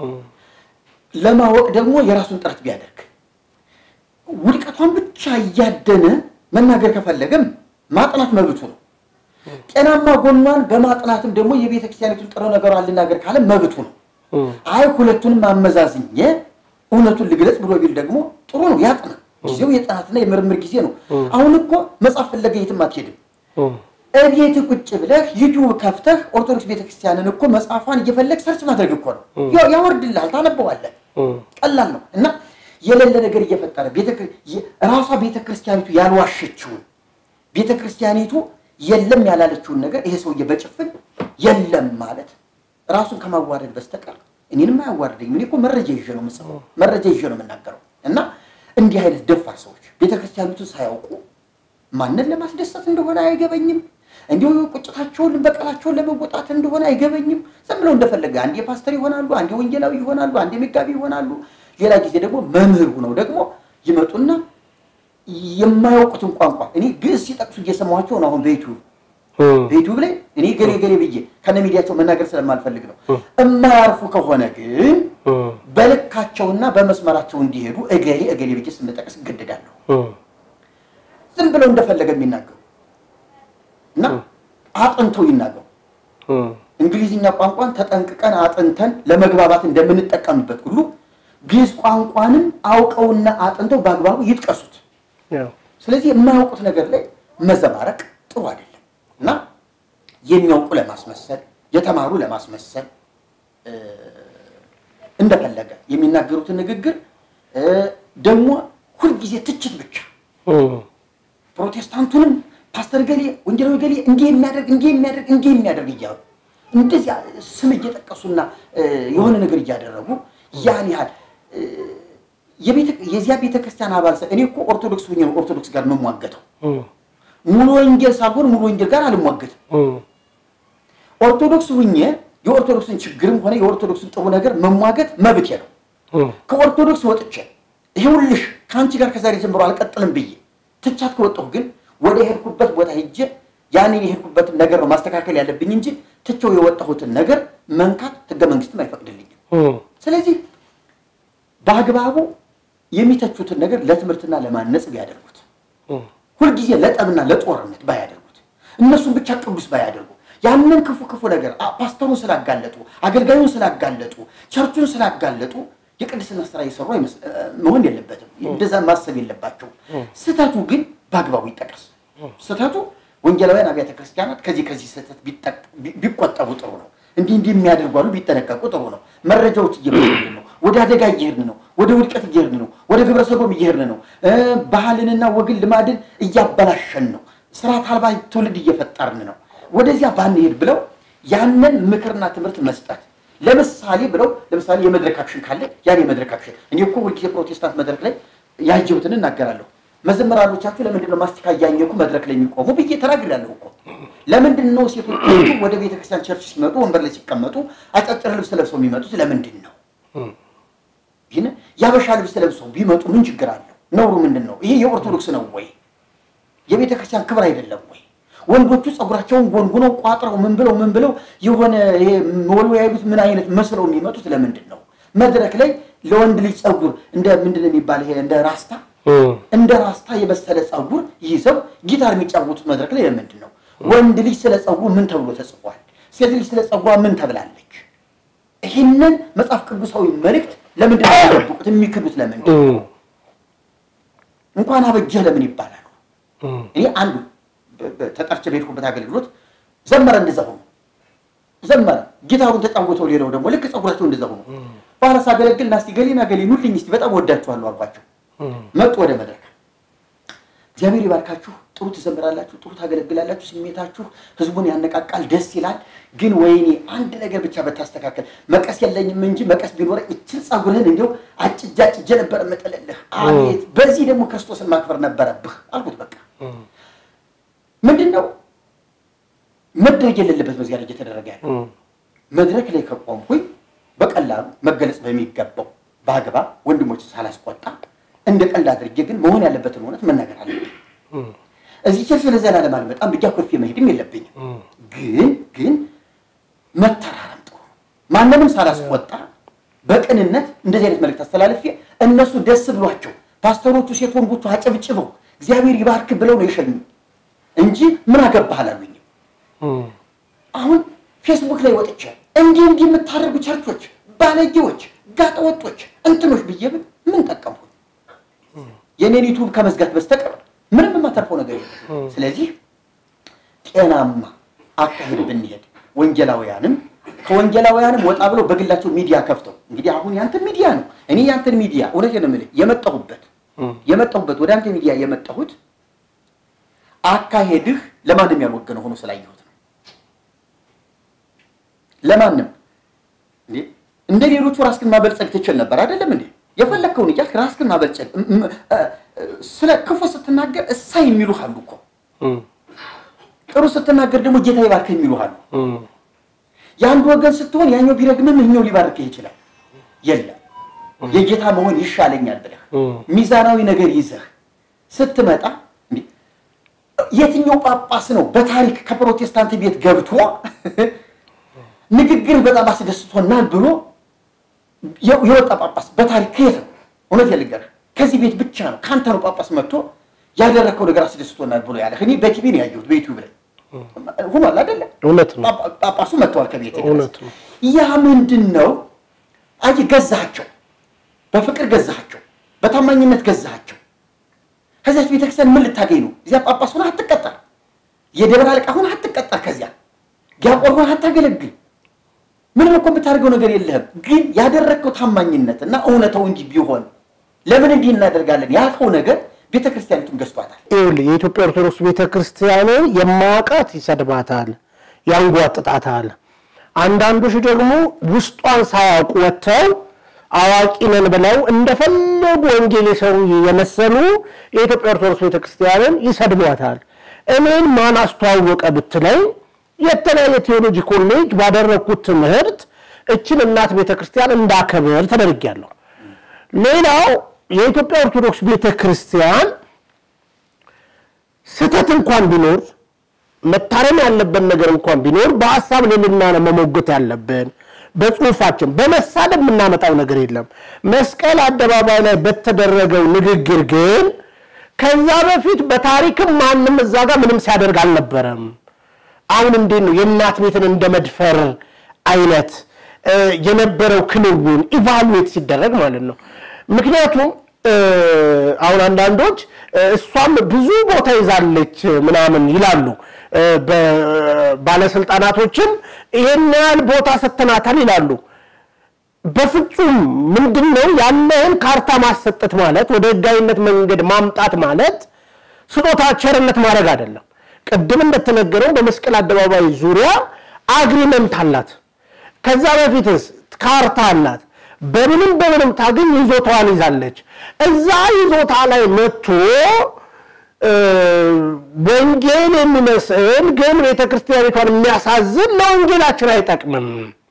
ለማወቅ ደግሞ የራሱን ጥረት ቢያደርግ ውድቀቷን ብቻ እያደነ መናገር ከፈለገም ማጥናት መብቱ ነው። ጤናማ ጎኗን በማጥናትም ደግሞ የቤተ ክርስቲያኒቱን ጥሩ ነገሯን ልናገር ካለ መብቱ ነው። አይ ሁለቱንም አመዛዝኜ እውነቱን ልግለጽ ብሎ ቢል ደግሞ ጥሩ ነው፣ ያጥና። ጊዜው የጥናትና የምርምር ጊዜ ነው። አሁን እኮ መጽሐፍ ፍለገ የትም አትሄድም። እቤት ቁጭ ብለህ ዩቲዩብ ከፍተህ ኦርቶዶክስ ቤተክርስቲያንን እኮ መጽሐፏን እየፈለግ ሰርች ማድረግ እኮ ነው። ያወርድልሃል፣ ታነበዋለህ። ቀላል ነው እና የሌለ ነገር እየፈጠረ ራሷ ቤተ ክርስቲያኒቱ ያልዋሸችውን ቤተ ክርስቲያኒቱ የለም ያላለችውን ነገር ይሄ ሰውዬ በጭፍን የለም ማለት ራሱን ከማዋረድ በስተቀር እኔንም አያዋርደኝም። እኔ እኮ መረጃ ይዤ ነው የምጽፈው፣ መረጃ ይዤ ነው የምናገረው። እና እንዲህ አይነት ደፋር ሰዎች ቤተ ክርስቲያኒቱን ሳያውቁ ማንን ለማስደሰት እንደሆነ አይገበኝም። እንዲሁ ቁጭታቸውን በቀላቸውን ለመወጣት እንደሆነ አይገበኝም። ዝም ብለው እንደፈለገ አንዴ ፓስተር ይሆናሉ፣ አንዴ ወንጌላዊ ይሆናሉ፣ አንዴ መጋቢ ይሆናሉ። ሌላ ጊዜ ደግሞ መምህር ሆነው ደግሞ ይመጡና የማያውቁትን ቋንቋ እኔ ግዕዝ ሲጠቅሱ እየሰማኋቸው ነው። አሁን በዩቲዩብ በዩቲዩብ ላይ እኔ ገሌ ገሌ ብዬ ከነ ሚዲያቸው መናገር ስለማልፈልግ ነው። የማያርፉ ከሆነ ግን በልካቸውና በመስመራቸው እንዲሄዱ እገሌ እገሌ ብዬ ስንጠቅስ እገደዳለሁ። ዝም ብለው እንደፈለገ የሚናገሩ እና አጥንተው ይናገሩ። እንግሊዝኛ ቋንቋን ተጠንቅቀን አጥንተን ለመግባባት እንደምንጠቀምበት ሁሉ ግዕዝ ቋንቋንም አውቀውና አጥንተው በአግባቡ ይጥቀሱት። ስለዚህ የማያውቁት ነገር ላይ መዘባረቅ ጥሩ አይደለም እና የሚያውቁ ለማስመሰል የተማሩ ለማስመሰል እንደፈለገ የሚናገሩትን ንግግር ደግሞ ሁልጊዜ ትችት ብቻ ፕሮቴስታንቱንም ፓስተር ገሌ ወንጌላዊ ገሌ እንዲህ የሚያደርግ እንዲህ የሚያደርግ እንዲህ የሚያደርግ እያሉ እንደዚያ ስም እየጠቀሱና የሆነ ነገር እያደረጉ ያን ያህል የዚያ ቤተ ክርስቲያን አባል እኔ እኮ ኦርቶዶክስ ሁኜ ነው ኦርቶዶክስ ጋር የምሟገተው። ሙሉ ወንጌል ሳልሆን ሙሉ ወንጌል ጋር አልሟገትም። ኦርቶዶክስ ሁኜ የኦርቶዶክስን ችግርም ሆነ የኦርቶዶክስን ጥሩ ነገር መሟገት መብቴ ነው። ከኦርቶዶክስ ወጥቼ ይኸውልሽ ከአንቺ ጋር ከዛሬ ጀምሮ አልቀጥልም ብዬ ትቻት ከወጣሁ ግን ወደ የሄድኩበት ቦታ ሄጄ ያንን የሄድኩበትን ነገር ነው ማስተካከል ያለብኝ እንጂ ትቼው የወጣሁትን ነገር መንካት ህገ መንግስትም አይፈቅድልኝም። ስለዚህ በአግባቡ የሚተቹትን ነገር ለትምህርትና ለማነጽ ቢያደርጉት፣ ሁልጊዜ ለጠብና ለጦርነት ባያደርጉት፣ እነሱን ብቻ ቅዱስ ባያደርጉ፣ ያንን ክፉ ክፉ ነገር ፓስተሩን ስላጋለጡ፣ አገልጋዩን ስላጋለጡ፣ ቸርቹን ስላጋለጡ የቅድስና ስራ እየሰሩ መሆን የለበትም። እንደዛ ማሰብ የለባቸውም። ስህተቱ ግን በአግባቡ ይጠቀስ። ስህተቱ ወንጌላውያን አብያተ ክርስቲያናት ከዚህ ከዚህ ስህተት ቢቆጠቡ ጥሩ ነው። እንዲህ እንዲህ የሚያደርጉ አሉ፣ ቢጠነቀቁ ጥሩ ነው። መረጃዎች እየመጡልን ነው። ወደ አደጋ እየሄድን ነው። ወደ ውድቀት እየሄድን ነው። ወደ ግብረ ሰዶም እየሄድን ነው። ባህልንና ወግን ልማድን እያበላሸን ነው። ስርዓት አልባ ትውልድ እየፈጠርን ነው። ወደዚያ ባንሄድ ብለው ያንን ምክርና ትምህርት መስጠት ለምሳሌ ብለው ለምሳሌ የመድረክ አክሽን ካለ ያን የመድረክ አክሽን እኔ እኮ ሁልጊዜ ፕሮቴስታንት መድረክ ላይ ያየሁትን እናገራለሁ። መዘመራኖቻችሁ ለምንድን ነው ማስቲካ እያኘኩ መድረክ ላይ የሚቆሙ ብዬ ተናግሬያለሁ እኮ። ለምንድን ነው ሴቶቹ ወደ ቤተክርስቲያን ቸርች ሲመጡ ወንበር ላይ ሲቀመጡ አጫጭር ልብስ ለብሰው የሚመጡት ለምንድን ነው? ይህን የአበሻ ልብስ ለብሰው ቢመጡ ምን ችግር አለው? ነውሩ ምንድን ነው? ይሄ የኦርቶዶክስ ነው ወይ? የቤተክርስቲያን ክብር አይደለም ወይ? ወንዶቹ ፀጉራቸውን ጎንጉነው ቋጥረው ምን ብለው ምን ብለው የሆነ ይሄ ወልወያ ያሉት ምን አይነት መስለው የሚመጡት ለምንድን ነው? መድረክ ላይ ለወንድ ልጅ ፀጉር እንደ ምንድን ነው የሚባል ይሄ እንደ ራስታ እንደ ራስታ የመሰለ ፀጉር ይዘው ጊታር የሚጫወቱት መድረክ ላይ ለምንድን ነው? ወንድ ልጅ ስለ ፀጉር ምን ተብሎ ተጽፏል? ሴት ልጅ ስለ ፀጉሯ ምን ተብላለች? ይህንን መጽሐፍ ቅዱሳዊ መልእክት ለምንድን ነው የሚጠብቁት? የሚክዱት ለምንድን ነው? እንኳን አበጀህ ለምን ይባላሉ? እኔ አንዱ ተጠርቼ በሄድኩበት አገልግሎት ዘመረ፣ እንደዛ ሆኖ ዘመረ፣ ጊታሩን ተጫወተው፣ ሌላው ደግሞ ልክ ፀጉራቸው እንደዛ ሆኖ በኋላ ሳገለግል ናስቲ ገሌና ገሌ ኑልኝ እስቲ በጣም ወዳችኋለሁ አልኳቸው። መጡ ወደ መድረክ። እግዚአብሔር ይባርካችሁ፣ ጥሩ ትዘምራላችሁ፣ ጥሩ ታገለግላላችሁ፣ ስሜታችሁ ህዝቡን ያነቃቃል፣ ደስ ይላል። ግን ወይኔ አንድ ነገር ብቻ በታስተካከል መቀስ የለኝም እንጂ መቀስ ቢኖረኝ እችን ፀጉርህን እንዲያው አጭጃ ጭጄ ነበር መጠለልህ። አቤት በዚህ ደግሞ ክርስቶስን ማክበር ነበረብህ አልኩት። በቃ ምንድን ነው መድረግ የሌለበት በዚያ ላይ እየተደረገ ያለ መድረክ ላይ ከቆምኩኝ በቀላሉ መገለጽ በሚገባው በአግባብ ወንድሞች ሳላስቆጣ እንደ ቀልድ አድርጌ ግን መሆን ያለበትን እውነት መናገር አለብኝ። እዚህ ቸርች ለዘላለም አልመጣም ብቻ ኮፊ መሄድም የለብኝም። ግን ግን መተራረም ጥሩ ነው። ማንንም ሳላስቆጣ በቅንነት እንደዚህ አይነት መልዕክት አስተላልፌ እነሱ ደስ ብሏቸው ፓስተሮቹ ሴት ወንዶቹ አጨብጭበው እግዚአብሔር ይባርክ ብለው ነው የሸኙ እንጂ ምን አገባህ አላሉኝም። አሁን ፌስቡክ ላይ ወጥቼ እንዲህ እንዲህ የምታደርጉ ቸርቾች፣ ባለጌዎች፣ ጋጠወጦች፣ እንትኖች ብዬ ብል ምን ጠቀምኩ? የኔን ዩቱብ ከመዝጋት በስተቀር ምንም የማተርፈው ነገር የለም። ስለዚህ ጤናማ አካሄድ ብንሄድ ወንጌላውያንም ከወንጌላውያንም ወጣ ብለው በግላቸው ሚዲያ ከፍተው እንግዲህ አሁን ያንተን ሚዲያ ነው እኔ ያንተን ሚዲያ እውነቴን ነው የምልህ የመጣሁበት የመጣሁበት ወደ አንተ ሚዲያ የመጣሁት አካሄድህ ለማንም ያልወገነ ሆኖ ስላየሁት ነው። ለማንም እንዴ እንደ ሌሎቹ ራስክን ማበልጸግ ትችል ነበር አይደለም እንዴ? የፈለግከውን እያልክ ራስክን ማበልጸግ ስለ ክፉ ስትናገር እሳ የሚሉህ አሉ እኮ ጥሩ ስትናገር ደግሞ ጌታ ይባርክ የሚሉህ አሉ። የአንድ ወገን ስትሆን ያኛው ቢረግምም ይኸኛው ሊባርክህ ይችላል። የለም የጌታ መሆን ይሻለኛል ብለህ ሚዛናዊ ነገር ይዘህ ስትመጣ የትኛው ጳጳስ ነው በታሪክ ከፕሮቴስታንት ቤት ገብቶ ንግግር በጣም አስደስቶናል ብሎ የወጣ ጳጳስ በታሪክ ከየት ነው? እውነት ልንገርህ ከዚህ ቤት ብቻ ነው ከአንተ ነው ጳጳስ መጥቶ ያደረግከው ነገር አስደስቶናል ብሎ ያለህ። እኔ በቲቪ ነው ያየሁት በዩቲዩብ ላይ ሆኗል አይደለም? እውነት ነው። ጳጳሱ መጥተዋል ከቤት እውነት ነው። ያ ምንድን ነው? አይ ገዛሃቸው፣ በፍቅር ገዛሃቸው፣ በታማኝነት ገዛሃቸው። ከዚያች ቤተክርስቲያን ምን ልታገኝ ነው? እዚያ ጳጳስ ሆነህ አትቀጠር፣ የደብረ አለቃ ሆነህ አትቀጠር፣ ከዚያ ዲያቆን ሆነህ አታገለግል። ምንም እኮ የምታደርገው ነገር የለህም። ግን ያደረግከው ታማኝነት እና እውነተው እንዲህ ቢሆን ለምን እንዲህ እናደርጋለን ያልከው ነገር ቤተ ክርስቲያኒቱን ገዝቷታል። ይኸውልህ የኢትዮጵያ ኦርቶዶክስ ቤተ ክርስቲያንን የማያውቃት ይሰድባታል፣ ያንጓጥጣታል። አንዳንዶች ደግሞ ውስጧን ሳያውቁ ወጥተው አዋቂ ነን ብለው እንደፈለጉ ወንጌል የሰሩ የመሰሉ የኢትዮጵያ ኦርቶዶክስ ቤተ ክርስቲያንን ይሰድቧታል። እኔን ማን አስተዋወቀ ብትለኝ የተለያየ ቴዎሎጂ ኮሌጅ ባደረግኩት ትምህርት እችን እናት ቤተ ክርስቲያን እንዳከብር ተደርጊያለሁ። ሌላው የኢትዮጵያ ኦርቶዶክስ ቤተ ክርስቲያን ስህተት እንኳን ቢኖር መታረም ያለበት ነገር እንኳን ቢኖር በሀሳብ ልልና ነው መሞገት ያለብን። በጽሁፋችን በመሳደብ የምናመጣው ነገር የለም። መስቀል አደባባይ ላይ በተደረገው ንግግር ግን ከዛ በፊት በታሪክም ማንም እዛ ጋር ምንም ሲያደርግ አልነበረም። አሁን እንዴት ነው የእናት ቤትን እንደ መድፈር አይነት የነበረው ክንውን ኢቫሉዌት ሲደረግ ማለት ነው። ምክንያቱም አሁን አንዳንዶች እሷም ብዙ ቦታ ይዛለች ምናምን ይላሉ። ባለስልጣናቶችም ይሄን ያህል ቦታ ሰጥተናታል ይላሉ። በፍጹም ምንድን ነው ያለህን ካርታ ማሰጠት ማለት ወደ ህጋዊነት መንገድ ማምጣት ማለት ስጦታ ቸርነት ማድረግ አይደለም። ቅድም እንደተነገረው በመስቀል አደባባይ ዙሪያ አግሪመንት አላት። ከዛ በፊትስ ካርታ አላት። በምንም በምንም ታገኝ ይዞታዋን ይዛለች። እዛ ይዞታ ላይ መጥቶ ወንጌል የሚመስል ግን ቤተክርስቲያኒቷን የሚያሳዝን ለወንጌላችን አይጠቅምም።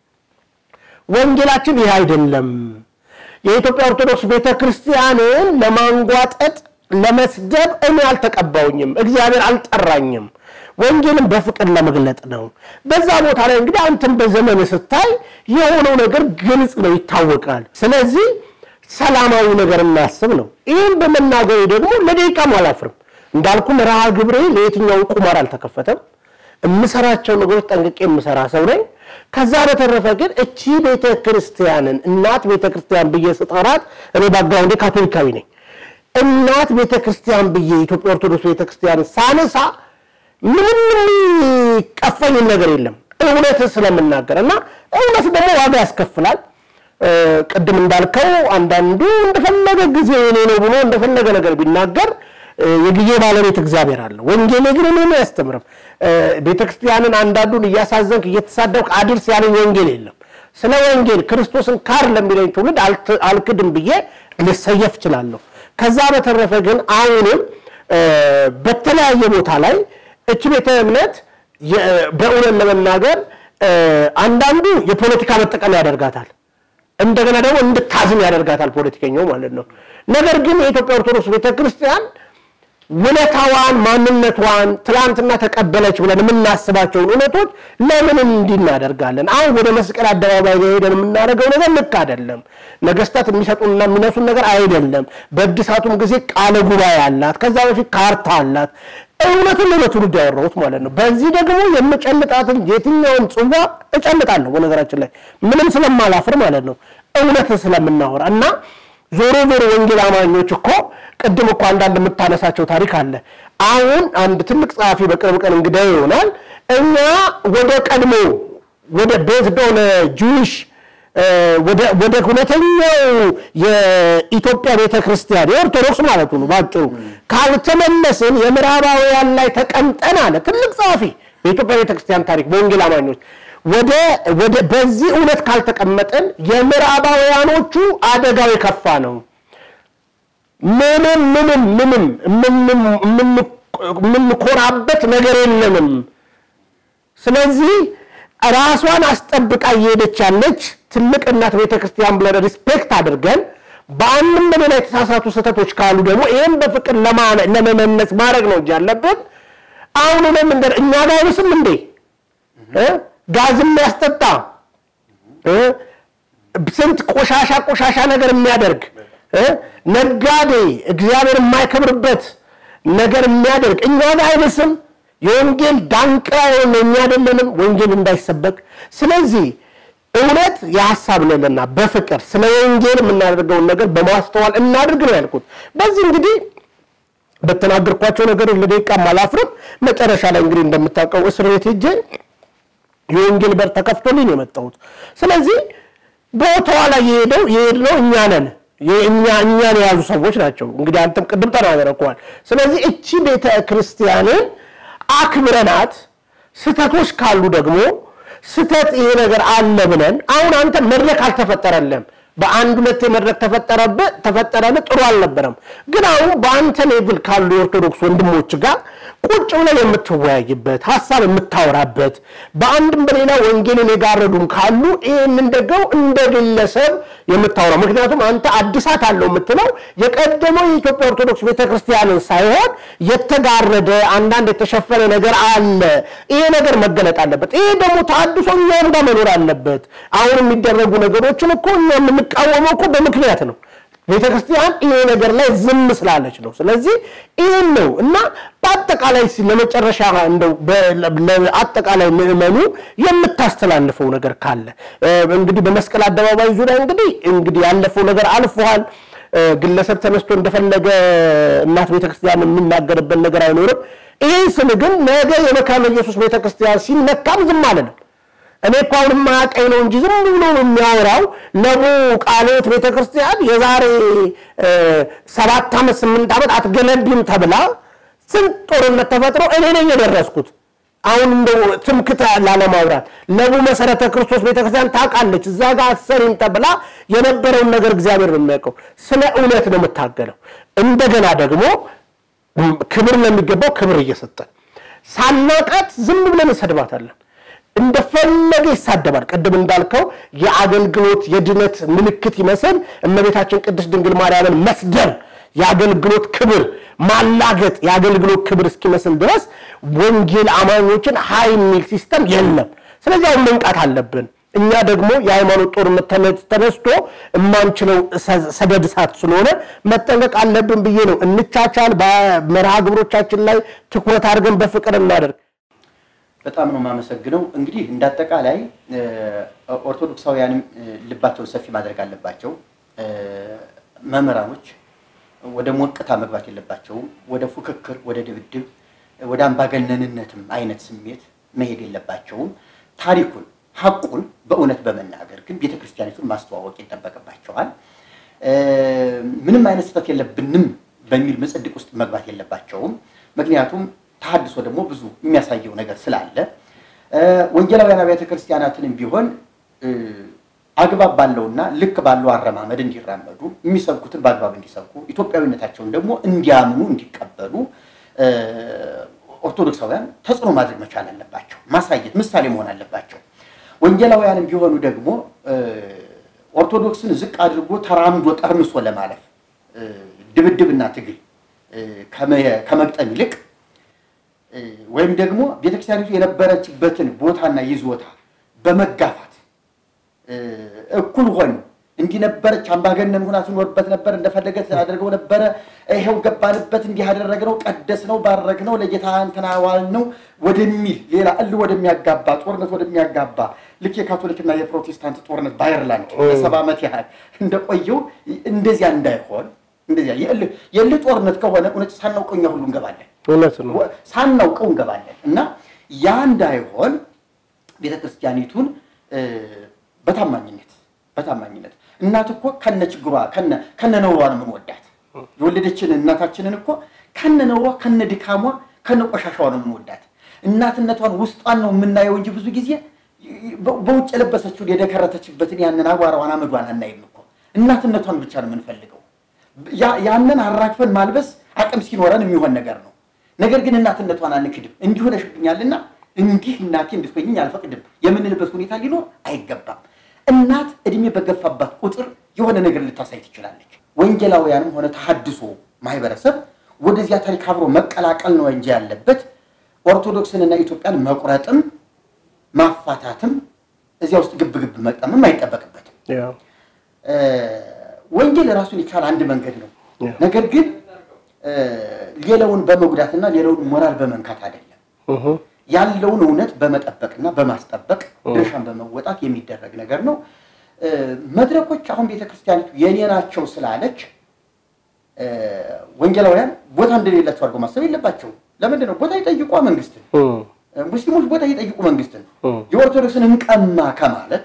ወንጌላችን ይህ አይደለም። የኢትዮጵያ ኦርቶዶክስ ቤተክርስቲያንን ለማንጓጠጥ ለመስደብ እኔ አልተቀባውኝም፣ እግዚአብሔር አልጠራኝም። ወንጌልን በፍቅር ለመግለጥ ነው። በዛ ቦታ ላይ እንግዲህ አንተም በዘመን ስታይ የሆነው ነገር ግልጽ ነው፣ ይታወቃል። ስለዚህ ሰላማዊ ነገር እናስብ ነው። ይህን በመናገሬ ደግሞ ለደቂቃም አላፍርም። እንዳልኩ መርሃ ግብሬ ለየትኛው ቁማር አልተከፈተም። የምሰራቸው ነገሮች ጠንቅቄ የምሰራ ሰው ነኝ። ከዛ በተረፈ ግን እቺ ቤተ ክርስቲያንን እናት ቤተ ክርስቲያን ብዬ ስጠራት እኔ ባግራውንዴ ካቶሊካዊ ነኝ። እናት ቤተ ክርስቲያን ብዬ ኢትዮጵያ ኦርቶዶክስ ቤተ ክርስቲያን ሳነሳ ምንም የሚቀፈኝ ነገር የለም እውነት ስለምናገር እና እውነት ደግሞ ዋጋ ያስከፍላል። ቅድም እንዳልከው አንዳንዱ እንደፈለገ ጊዜ እኔ ነው ብሎ እንደፈለገ ነገር ቢናገር የጊዜ ባለቤት እግዚአብሔር አለ። ወንጌሌ ግን እኔ አያስተምርም። ቤተክርስቲያንን አንዳንዱን እያሳዘንክ እየተሳደብክ አድርስ ያለኝ ወንጌል የለም። ስለ ወንጌል ክርስቶስን ካር ለሚለኝ ትውልድ አልክድም ብዬ ልሰየፍ እችላለሁ። ከዛ በተረፈ ግን አሁንም በተለያየ ቦታ ላይ እች ቤተ እምነት በእውነት ለመናገር አንዳንዱ የፖለቲካ መጠቀም ያደርጋታል። እንደገና ደግሞ እንድታዝን ያደርጋታል ፖለቲከኛው ማለት ነው። ነገር ግን የኢትዮጵያ ኦርቶዶክስ ቤተክርስቲያን ውለታዋን፣ ማንነቷን ትላንትና ተቀበለች ብለን የምናስባቸውን እውነቶች ለምን እንዲህ እናደርጋለን? አሁን ወደ መስቀል አደባባይ ላይ ሄደን የምናደርገው ነገር ልክ አይደለም። ነገስታት የሚሰጡንና የሚነሱን ነገር አይደለም። በእድሳቱም ጊዜ ቃለ ጉባኤ አላት። ከዛ በፊት ካርታ አላት። እውነቱን ነው ለትውልድ ያወራሁት ማለት ነው። በዚህ ደግሞ የምጨልጣትን የትኛውን ጽዋ እጨልጣለሁ። በነገራችን ላይ ምንም ስለማላፍር ማለት ነው እውነት ስለምናወራ እና ዞሮ ዞሮ ወንጌል አማኞች እኮ ቅድም እኮ አንዳንድ የምታነሳቸው ታሪክ አለ። አሁን አንድ ትልቅ ጸሐፊ በቅርብ ቀን እንግዳ ይሆናል። እኛ ወደ ቀድሞ ወደ ቤዝድ ኦን ጁዊሽ ወደ እውነተኛው የኢትዮጵያ ቤተ ክርስቲያን የኦርቶዶክስ ማለቱ ነው ባጭሩ ካልተመለስን የምዕራባውያን ላይ ተቀምጠን አለ ትልቅ ጸሐፊ በኢትዮጵያ ቤተ ክርስቲያን ታሪክ በወንጌል አማኞች ወደ ወደ በዚህ እውነት ካልተቀመጥን የምዕራባውያኖቹ አደጋው የከፋ ነው። ምንም ምንም ምንም የምንኮራበት ነገር የለንም። ስለዚህ ራሷን አስጠብቃ እየሄደች ያለች ትልቅ እናት ቤተክርስቲያን ብለን ሪስፔክት አድርገን በአንድም በሌላ የተሳሳቱ ስህተቶች ካሉ ደግሞ ይህም በፍቅር ለመመለስ ማድረግ ነው እንጂ ያለብን። አሁን እኔም እንደ እኛ ጋር አይብስም እንዴ ጋዝ የሚያስጠጣ ስንት ቆሻሻ ቆሻሻ ነገር የሚያደርግ ነጋዴ እግዚአብሔር የማይከብርበት ነገር የሚያደርግ እኛ ጋር አይብስም። የወንጌል ዳንቃ የሆነ እኛ አይደለንም ወንጌል እንዳይሰበክ። ስለዚህ እውነት የሀሳብ ነውና በፍቅር ስለ ወንጌል የምናደርገውን ነገር በማስተዋል እናድርግ ነው ያልኩት። በዚህ እንግዲህ በተናገርኳቸው ነገር ለደቂቃም አላፍርም። መጨረሻ ላይ እንግዲህ እንደምታውቀው እስር ቤት ሄጄ የወንጌል በር ተከፍቶልኝ ነው የመጣሁት። ስለዚህ ቦታዋ ላይ የሄደው የሄድነው እኛ ነን። እኛ እኛን የያዙ ሰዎች ናቸው። እንግዲህ አንተም ቅድም ተናገረኳል። ስለዚህ እቺ ቤተ ክርስቲያንን አክብረናት ስህተቶች ካሉ ደግሞ ስህተት ይሄ ነገር አለ ብለን አሁን አንተ መድረክ አልተፈጠረለም። በአንድ ሁለት መድረክ ተፈጠረብህ ተፈጠረልህ ጥሩ አልነበረም። ግን አሁን በአንተ ሌቭል ካሉ የኦርቶዶክስ ወንድሞች ጋር ቁጭ ብለህ የምትወያይበት ሀሳብ የምታወራበት በአንድም በሌላ ወንጌልን የጋረዱም ካሉ ይህንን ደግሞ እንደ ግለሰብ የምታወራው ምክንያቱም አንተ አዲሳት አለው የምትለው የቀደመው የኢትዮጵያ ኦርቶዶክስ ቤተክርስቲያንን ሳይሆን የተጋረደ አንዳንድ የተሸፈነ ነገር አለ። ይሄ ነገር መገለጥ አለበት። ይሄ ደግሞ ተሐድሶ እኛም ጋር መኖር አለበት። አሁን የሚደረጉ ነገሮችን እኮ እኛ የምንቃወመው እኮ በምክንያት ነው። ቤተክርስቲያን ይሄ ነገር ላይ ዝም ስላለች ነው። ስለዚህ ይህን ነው እና በአጠቃላይ ለመጨረሻ እንደው አጠቃላይ ምዕመኑ የምታስተላልፈው ነገር ካለ እንግዲህ በመስቀል አደባባይ ዙሪያ እንግዲህ እንግዲህ ያለፈው ነገር አልፏል። ግለሰብ ተነስቶ እንደፈለገ እናት ቤተክርስቲያን የሚናገርበት ነገር አይኖርም። ይህን ስል ግን ነገ የመካነ ኢየሱስ ቤተክርስቲያን ሲነካም ዝም አለንም። እኔ እኮ አሁን የማያውቀኝ ነው እንጂ ዝም ብሎ የሚያወራው ለቡ ቃለ ሕይወት ቤተክርስቲያን የዛሬ ሰባት ዓመት ስምንት ዓመት አትገነቢም ተብላ ስንት ጦርነት ተፈጥሮ እኔ ነኝ የደረስኩት። አሁን እንደው ትምክታ ላለማውራት ለቡ መሰረተ ክርስቶስ ቤተክርስቲያን ታውቃለች። እዛ ጋር አትሰሪም ተብላ የነበረውን ነገር እግዚአብሔር ነው የሚያውቀው። ስለ እውነት ነው የምታገለው። እንደገና ደግሞ ክብር ለሚገባው ክብር እየሰጠን ሳናቃት ዝም ብለን እንሰድባታለን። እንደፈለገ ይሳደባል። ቅድም እንዳልከው የአገልግሎት የድነት ምልክት ይመስል እመቤታችን ቅድስት ድንግል ማርያምን መስደብ የአገልግሎት ክብር ማላገጥ የአገልግሎት ክብር እስኪመስል ድረስ ወንጌል አማኞችን ሀይ የሚል ሲስተም የለም። ስለዚህ አሁን መንቃት አለብን። እኛ ደግሞ የሃይማኖት ጦርነት ተነስቶ የማንችለው ሰደድ እሳት ስለሆነ መጠንቀቅ አለብን ብዬ ነው። እንቻቻል፣ በመርሃ ግብሮቻችን ላይ ትኩረት አድርገን በፍቅር እናደርግ። በጣም ነው የማመሰግነው። እንግዲህ እንዳጠቃላይ ኦርቶዶክሳውያንም ልባቸውን ሰፊ ማድረግ አለባቸው። መምህራኖች ወደ ሞቅታ መግባት የለባቸውም። ወደ ፉክክር፣ ወደ ድብድብ፣ ወደ አምባገነንነትም አይነት ስሜት መሄድ የለባቸውም። ታሪኩን ሀቁን በእውነት በመናገር ግን ቤተክርስቲያኒቱን ማስተዋወቅ ይጠበቅባቸዋል። ምንም አይነት ስህተት የለብንም በሚል ምጽድቅ ውስጥ መግባት የለባቸውም። ምክንያቱም ተሐድሶ ደግሞ ብዙ የሚያሳየው ነገር ስላለ ወንጌላውያን አብያተ ክርስቲያናትንም ቢሆን አግባብ ባለውና ልክ ባለው አረማመድ እንዲራመዱ የሚሰብኩትን በአግባብ እንዲሰብኩ ኢትዮጵያዊነታቸውን ደግሞ እንዲያምኑ እንዲቀበሉ ኦርቶዶክሳውያን ተጽዕኖ ማድረግ መቻል አለባቸው። ማሳየት ምሳሌ መሆን አለባቸው። ወንጌላውያንም ቢሆኑ ደግሞ ኦርቶዶክስን ዝቅ አድርጎ ተራምዶ ጠርምሶ ለማለፍ ድብድብና ትግል ከመግጠም ይልቅ ወይም ደግሞ ቤተክርስቲያኒቱ የነበረችበትን ቦታና ይዞታ በመጋፋት እኩል ሆን እንዲህ ነበረች፣ አምባገነን ሁና ትኖርበት ነበር፣ እንደፈለገ አድርገው ነበረ፣ ይኸው ገባንበት፣ እንዲህ ያደረግነው፣ ቀደስነው፣ ባረክነው፣ ለጌታ እንትና ዋልነው ወደሚል ሌላ እል ወደሚያጋባ ጦርነት ወደሚያጋባ ልክ የካቶሊክና የፕሮቴስታንት ጦርነት በአየርላንድ ለሰባ ዓመት ያህል እንደቆየው እንደዚያ እንዳይሆን እንደዚያ የእልህ ጦርነት ከሆነ እውነት ሳናውቀው እኛ ሁሉ እንገባለን እውነት ነው። ሳናውቀው እንገባለን እና ያ እንዳይሆን ቤተ ክርስቲያኒቱን በታማኝነት በታማኝነት እናት እኮ ከነ ችግሯ ከነ ነውሯ ነው የምንወዳት። የወለደችን እናታችንን እኮ ከነ ነውሯ ከነ ድካሟ ከነ ቆሻሻዋ ነው የምንወዳት። እናትነቷን ውስጧን ነው የምናየው እንጂ ብዙ ጊዜ በውጭ የለበሰችውን የደከረተችበትን ያንን አቧራዋን አመዷን አናይም እኮ እናትነቷን ብቻ ነው የምንፈልገው። ያንን አራግፈን ማልበስ አቅም ሲኖረን የሚሆን ነገር ነው። ነገር ግን እናትነቷን አንክድም። እንዲህ ሆነሽብኛልና እንዲህ እናቴ እንድትሆኝኝ አልፈቅድም የምንልበት ሁኔታ ሊኖር አይገባም። እናት እድሜ በገፋባት ቁጥር የሆነ ነገር ልታሳይ ትችላለች። ወንጌላውያንም ሆነ ተሐድሶ ማህበረሰብ ወደዚያ ታሪክ አብሮ መቀላቀል ነው እንጂ ያለበት ኦርቶዶክስንና ኢትዮጵያን መቁረጥም ማፋታትም እዚያ ውስጥ ግብ ግብ መቅጠምም አይጠበቅበትም። ወንጌል ራሱን የቻለ አንድ መንገድ ነው። ነገር ግን ሌላውን በመጉዳትና ሌላውን ሞራል በመንካት አይደለም። ያለውን እውነት በመጠበቅና በማስጠበቅ ድርሻን በመወጣት የሚደረግ ነገር ነው። መድረኮች አሁን ቤተክርስቲያኒቱ የኔ ናቸው ስላለች ወንጌላውያን ቦታ እንደሌላቸው አድርገው ማሰብ የለባቸውም። ለምንድን ነው? ቦታ ይጠይቋ መንግስትን፣ ሙስሊሞች ቦታ ይጠይቁ መንግስትን። የኦርቶዶክስን እንቀማ ከማለት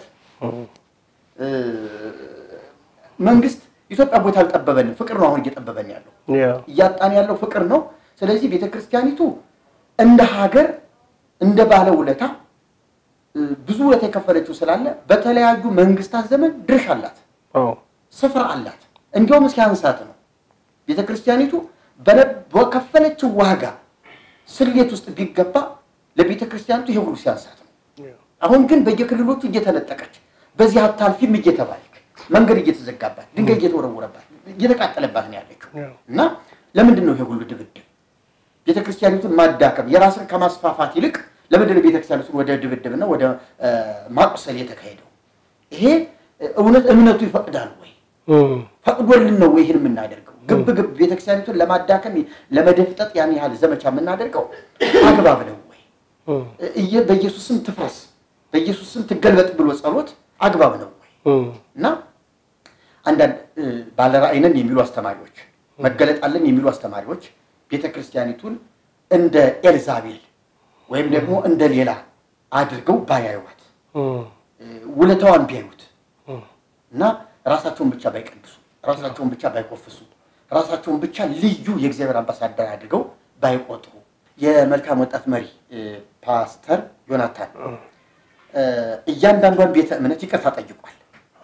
መንግስት ኢትዮጵያ ቦታ አልጠበበንም፣ ፍቅር ነው አሁን እየጠበበን ያለው እያጣን ያለው ፍቅር ነው። ስለዚህ ቤተክርስቲያኒቱ እንደ ሀገር እንደ ባለ ውለታ ብዙ ውለታ የከፈለችው ስላለ በተለያዩ መንግስታት ዘመን ድርሻ አላት፣ ስፍራ አላት። እንዲያውም ሲያንሳት ነው ቤተ ክርስቲያኒቱ በከፈለችው ዋጋ ስሌት ውስጥ ቢገባ ለቤተ ክርስቲያኒቱ ይሄ ሁሉ ሲያንሳት ነው። አሁን ግን በየክልሎቹ እየተነጠቀች በዚህ አታልፊም እየተባለች መንገድ እየተዘጋባት ድንጋይ እየተወረወረባት እየተቃጠለባት ነው ያለችው እና ለምንድን ነው ይሄ ሁሉ ድብድብ? ቤተ ክርስቲያኒቱን ማዳከም የራስን ከማስፋፋት ይልቅ ለምንድን ነው ቤተክርስቲያኒቱን ወደ ድብድብና ወደ ማቁሰል የተካሄደው? ይሄ እውነት እምነቱ ይፈቅዳል ወይ? ፈቅዶልን ነው ወይ ይህን የምናደርገው? ግብ ግብ ቤተክርስቲያኒቱን ለማዳከም ለመደፍጠጥ ያን ያህል ዘመቻ የምናደርገው አግባብ ነው ወይ? በኢየሱስ ስም ትፍረስ፣ በኢየሱስ ስም ትገልበጥ ብሎ ጸሎት አግባብ ነው ወይ? እና አንዳንድ ባለራእይነን የሚሉ አስተማሪዎች መገለጥ አለን የሚሉ አስተማሪዎች ቤተ ክርስቲያኒቱን እንደ ኤልዛቤል ወይም ደግሞ እንደ ሌላ አድርገው ባያዩዋት ውለታዋን ቢያዩት እና ራሳቸውን ብቻ ባይቀድሱ፣ ራሳቸውን ብቻ ባይኮፍሱ፣ ራሳቸውን ብቻ ልዩ የእግዚአብሔር አምባሳደር አድርገው ባይቆጥሩ የመልካም ወጣት መሪ ፓስተር ዮናታን እያንዳንዷን ቤተ እምነት ይቅርታ ጠይቋል።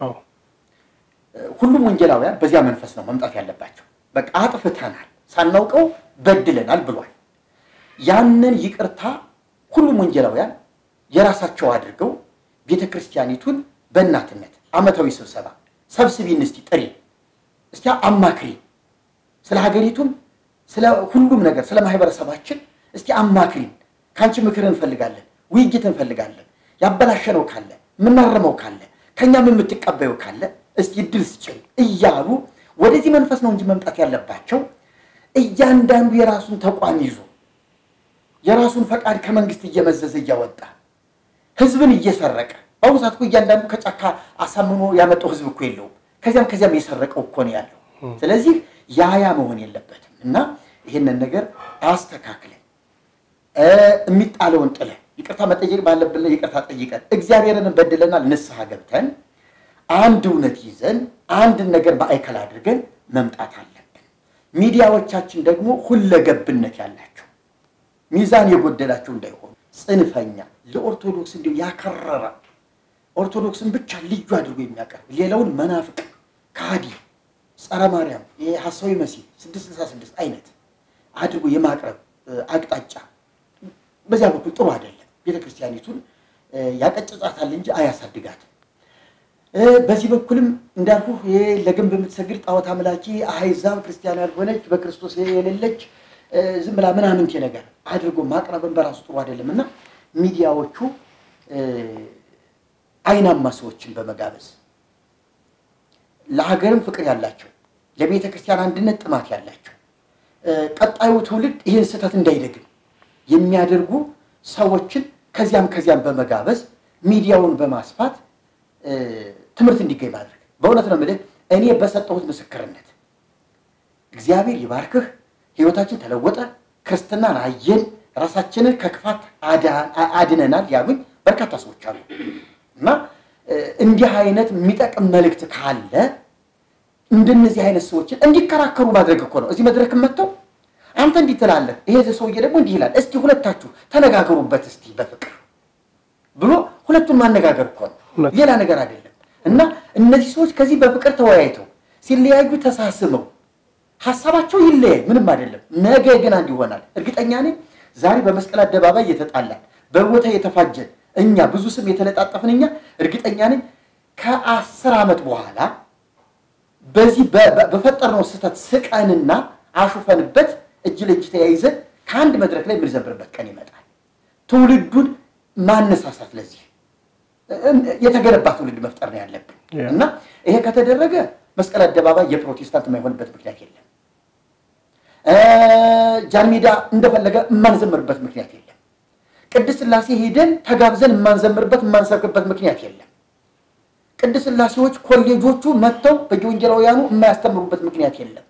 ሁሉም ወንጌላውያን በዚያ መንፈስ ነው መምጣት ያለባቸው። በቃ አጥፍተናል፣ ሳናውቀው በድለናል ብሏል። ያንን ይቅርታ ሁሉም ወንጌላውያን የራሳቸው አድርገው ቤተ ክርስቲያኒቱን በእናትነት ዓመታዊ ስብሰባ ሰብስቢን፣ እስቲ ጥሪ፣ እስቲ አማክሪ፣ ስለ ሀገሪቱም ስለ ሁሉም ነገር ስለ ማህበረሰባችን እስቲ አማክሪን፣ ከአንቺ ምክር እንፈልጋለን፣ ውይይት እንፈልጋለን፣ ያበላሸነው ካለ የምናረመው ካለ ከእኛም የምትቀበዩ ካለ እስቲ እድል ስጭን እያሉ ወደዚህ መንፈስ ነው እንጂ መምጣት ያለባቸው እያንዳንዱ የራሱን ተቋም ይዞ የራሱን ፈቃድ ከመንግስት እየመዘዘ እያወጣ ህዝብን እየሰረቀ በአሁኑ ሰዓት እኮ እያንዳንዱ ከጫካ አሳምኖ ያመጣው ህዝብ እኮ የለውም። ከዚያም ከዚያም የሰረቀው እኮ ነው ያለው። ስለዚህ ያያ መሆን የለበትም እና ይህንን ነገር አስተካክለን የሚጣለውን ጥለን ይቅርታ መጠየቅ ባለብን ይቅርታ ጠይቀን እግዚአብሔርን በድለናል ንስሐ ገብተን አንድ እውነት ይዘን አንድን ነገር ማዕከል አድርገን መምጣት አለብን። ሚዲያዎቻችን ደግሞ ሁለገብነት ያላቸው ሚዛን የጎደላቸው እንዳይሆኑ ጽንፈኛ፣ ለኦርቶዶክስ እንዲሁ ያከረረ ኦርቶዶክስን ብቻ ልዩ አድርጎ የሚያቀርብ ሌላውን መናፍቅ፣ ካዲ፣ ጸረ ማርያም፣ ሐሳዊ መሲህ ስድስት ስልሳ ስድስት አይነት አድርጎ የማቅረብ አቅጣጫ በዚያ በኩል ጥሩ አይደለም። ቤተክርስቲያኒቱን ያቀጭጫታል እንጂ አያሳድጋትም። በዚህ በኩልም እንዳልኩ ይሄ ለግንብ የምትሰግድ ጣዖት አምላኪ አህዛብ ክርስቲያን ያልሆነች በክርስቶስ የሌለች ዝም ብላ ምናምንቴ ነገር አድርጎ ማቅረብን በራሱ ጥሩ አይደለም እና ሚዲያዎቹ አይናማ ሰዎችን በመጋበዝ ለሀገርም ፍቅር ያላቸው ለቤተ ክርስቲያን አንድነት ጥማት ያላቸው ቀጣዩ ትውልድ ይህን ስህተት እንዳይደግም የሚያደርጉ ሰዎችን ከዚያም ከዚያም በመጋበዝ ሚዲያውን በማስፋት ትምህርት እንዲገኝ ማድረግ። በእውነት ነው የምልህ እኔ በሰጠሁት ምስክርነት እግዚአብሔር ይባርክህ፣ ህይወታችን ተለወጠ፣ ክርስትናን አየን፣ ራሳችንን ከክፋት አድነናል ያሉኝ በርካታ ሰዎች አሉ እና እንዲህ አይነት የሚጠቅም መልእክት ካለ እንደነዚህ አይነት ሰዎችን እንዲከራከሩ ማድረግ እኮ ነው። እዚህ መድረክ መጥተው አንተ እንዲህ ትላለህ፣ ይሄ ሰውዬ ደግሞ እንዲህ ይላል፣ እስቲ ሁለታችሁ ተነጋገሩበት እስቲ በፍቅር ብሎ ሁለቱን ማነጋገር እኮ ነው፣ ሌላ ነገር አይደለም። እና እነዚህ ሰዎች ከዚህ በፍቅር ተወያይተው ሲለያዩ ተሳስበው ሀሳባቸው ይለያይ፣ ምንም አይደለም። ነገ ግን አንድ ይሆናል። እርግጠኛ ነኝ ዛሬ በመስቀል አደባባይ የተጣላን በቦታ የተፋጀን እኛ ብዙ ስም የተለጣጠፍን እኛ እርግጠኛ ነኝ ከአስር ዓመት በኋላ በዚህ በፈጠርነው ስህተት ስቀንና አሹፈንበት እጅ ለእጅ ተያይዘን ከአንድ መድረክ ላይ የምንዘምርበት ቀን ይመጣል። ትውልዱን ማነሳሳት ለዚህ የተገነባ ትውልድ መፍጠር ነው ያለብን እና ይሄ ከተደረገ መስቀል አደባባይ የፕሮቴስታንት የማይሆንበት ምክንያት የለም። ጃንሜዳ እንደፈለገ የማንዘምርበት ምክንያት የለም። ቅድስት ሥላሴ ሄደን ተጋብዘን የማንዘምርበት የማንሰብክበት ምክንያት የለም። ቅድስት ሥላሴዎች ኮሌጆቹ መጥተው በየወንጌላውያኑ የማያስተምሩበት ምክንያት የለም።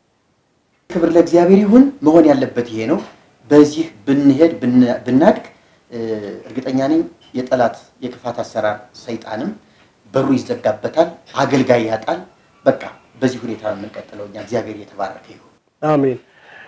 ክብር ለእግዚአብሔር ይሁን። መሆን ያለበት ይሄ ነው። በዚህ ብንሄድ ብናድግ እርግጠኛ ነኝ የጠላት የክፋት አሰራር ሰይጣንም በሩ ይዘጋበታል፣ አገልጋይ ያጣል። በቃ በዚህ ሁኔታ ነው የምንቀጥለው። እኛ እግዚአብሔር የተባረከ ይሁን። አሜን።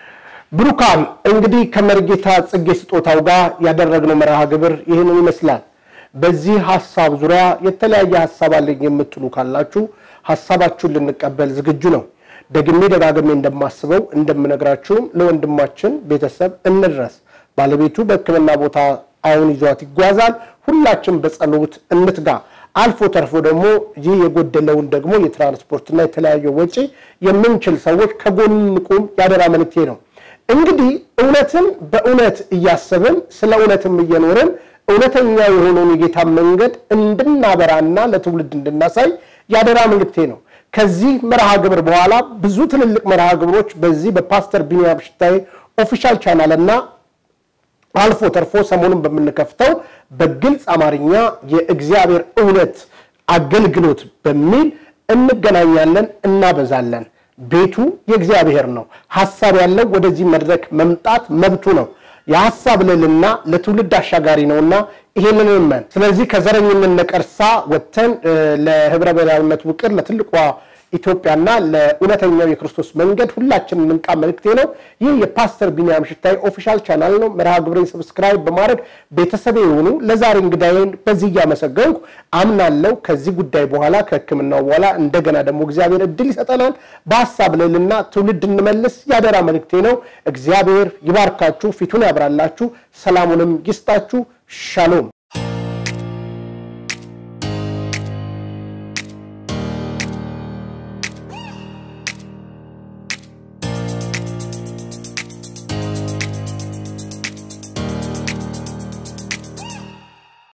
ብሩካን እንግዲህ ከመርጌታ ጽጌ ስጦታው ጋር ያደረግነው መርሃ ግብር ይህንን ይመስላል። በዚህ ሀሳብ ዙሪያ የተለያየ ሀሳብ አለኝ የምትሉ ካላችሁ ሀሳባችሁን ልንቀበል ዝግጁ ነው። ደግሜ ደጋግሜ እንደማስበው እንደምነግራችሁም ለወንድማችን ቤተሰብ እንድረስ። ባለቤቱ በሕክምና ቦታ አሁን ይዟት ይጓዛል። ሁላችን በጸሎት እንትጋ። አልፎ ተርፎ ደግሞ ይህ የጎደለውን ደግሞ የትራንስፖርትና የተለያየ ወጪ የምንችል ሰዎች ከጎን ቁም ያደራ መልእክቴ ነው። እንግዲህ እውነትን በእውነት እያሰብን ስለ እውነትም እየኖርን እውነተኛ የሆነውን የጌታ መንገድ እንድናበራና ለትውልድ እንድናሳይ ያደራ መልእክቴ ነው። ከዚህ መርሃ ግብር በኋላ ብዙ ትልልቅ መርሃ ግብሮች በዚህ በፓስተር ቢኒያም ሽታዬ ኦፊሻል ቻናል እና አልፎ ተርፎ ሰሞኑን በምንከፍተው በግልጽ አማርኛ የእግዚአብሔር እውነት አገልግሎት በሚል እንገናኛለን፣ እናበዛለን። ቤቱ የእግዚአብሔር ነው። ሀሳብ ያለው ወደዚህ መድረክ መምጣት መብቱ ነው። የሀሳብ ልዕልና ለትውልድ አሻጋሪ ነውና ይሄንን እመን። ስለዚህ ከዘረኝነት ነቀርሳ ወጥተን ለህብረ ብሔራዊነት ውቅር ለትልቋ ኢትዮጵያና ለእውነተኛው የክርስቶስ መንገድ ሁላችን እንንቃ መልእክቴ ነው። ይህ የፓስተር ቢኒያም ሽታይ ኦፊሻል ቻናል ነው። መርሃ ግብሬን ሰብስክራይብ በማድረግ ቤተሰቤ የሆኑ ለዛሬ እንግዳዬን በዚህ እያመሰገንኩ አምናለው ከዚህ ጉዳይ በኋላ ከሕክምናው በኋላ እንደገና ደግሞ እግዚአብሔር እድል ይሰጠናል። በሀሳብ ልዕልና ትውልድ እንመልስ ያደራ መልእክቴ ነው። እግዚአብሔር ይባርካችሁ፣ ፊቱን ያብራላችሁ፣ ሰላሙንም ይስጣችሁ። ሻሎም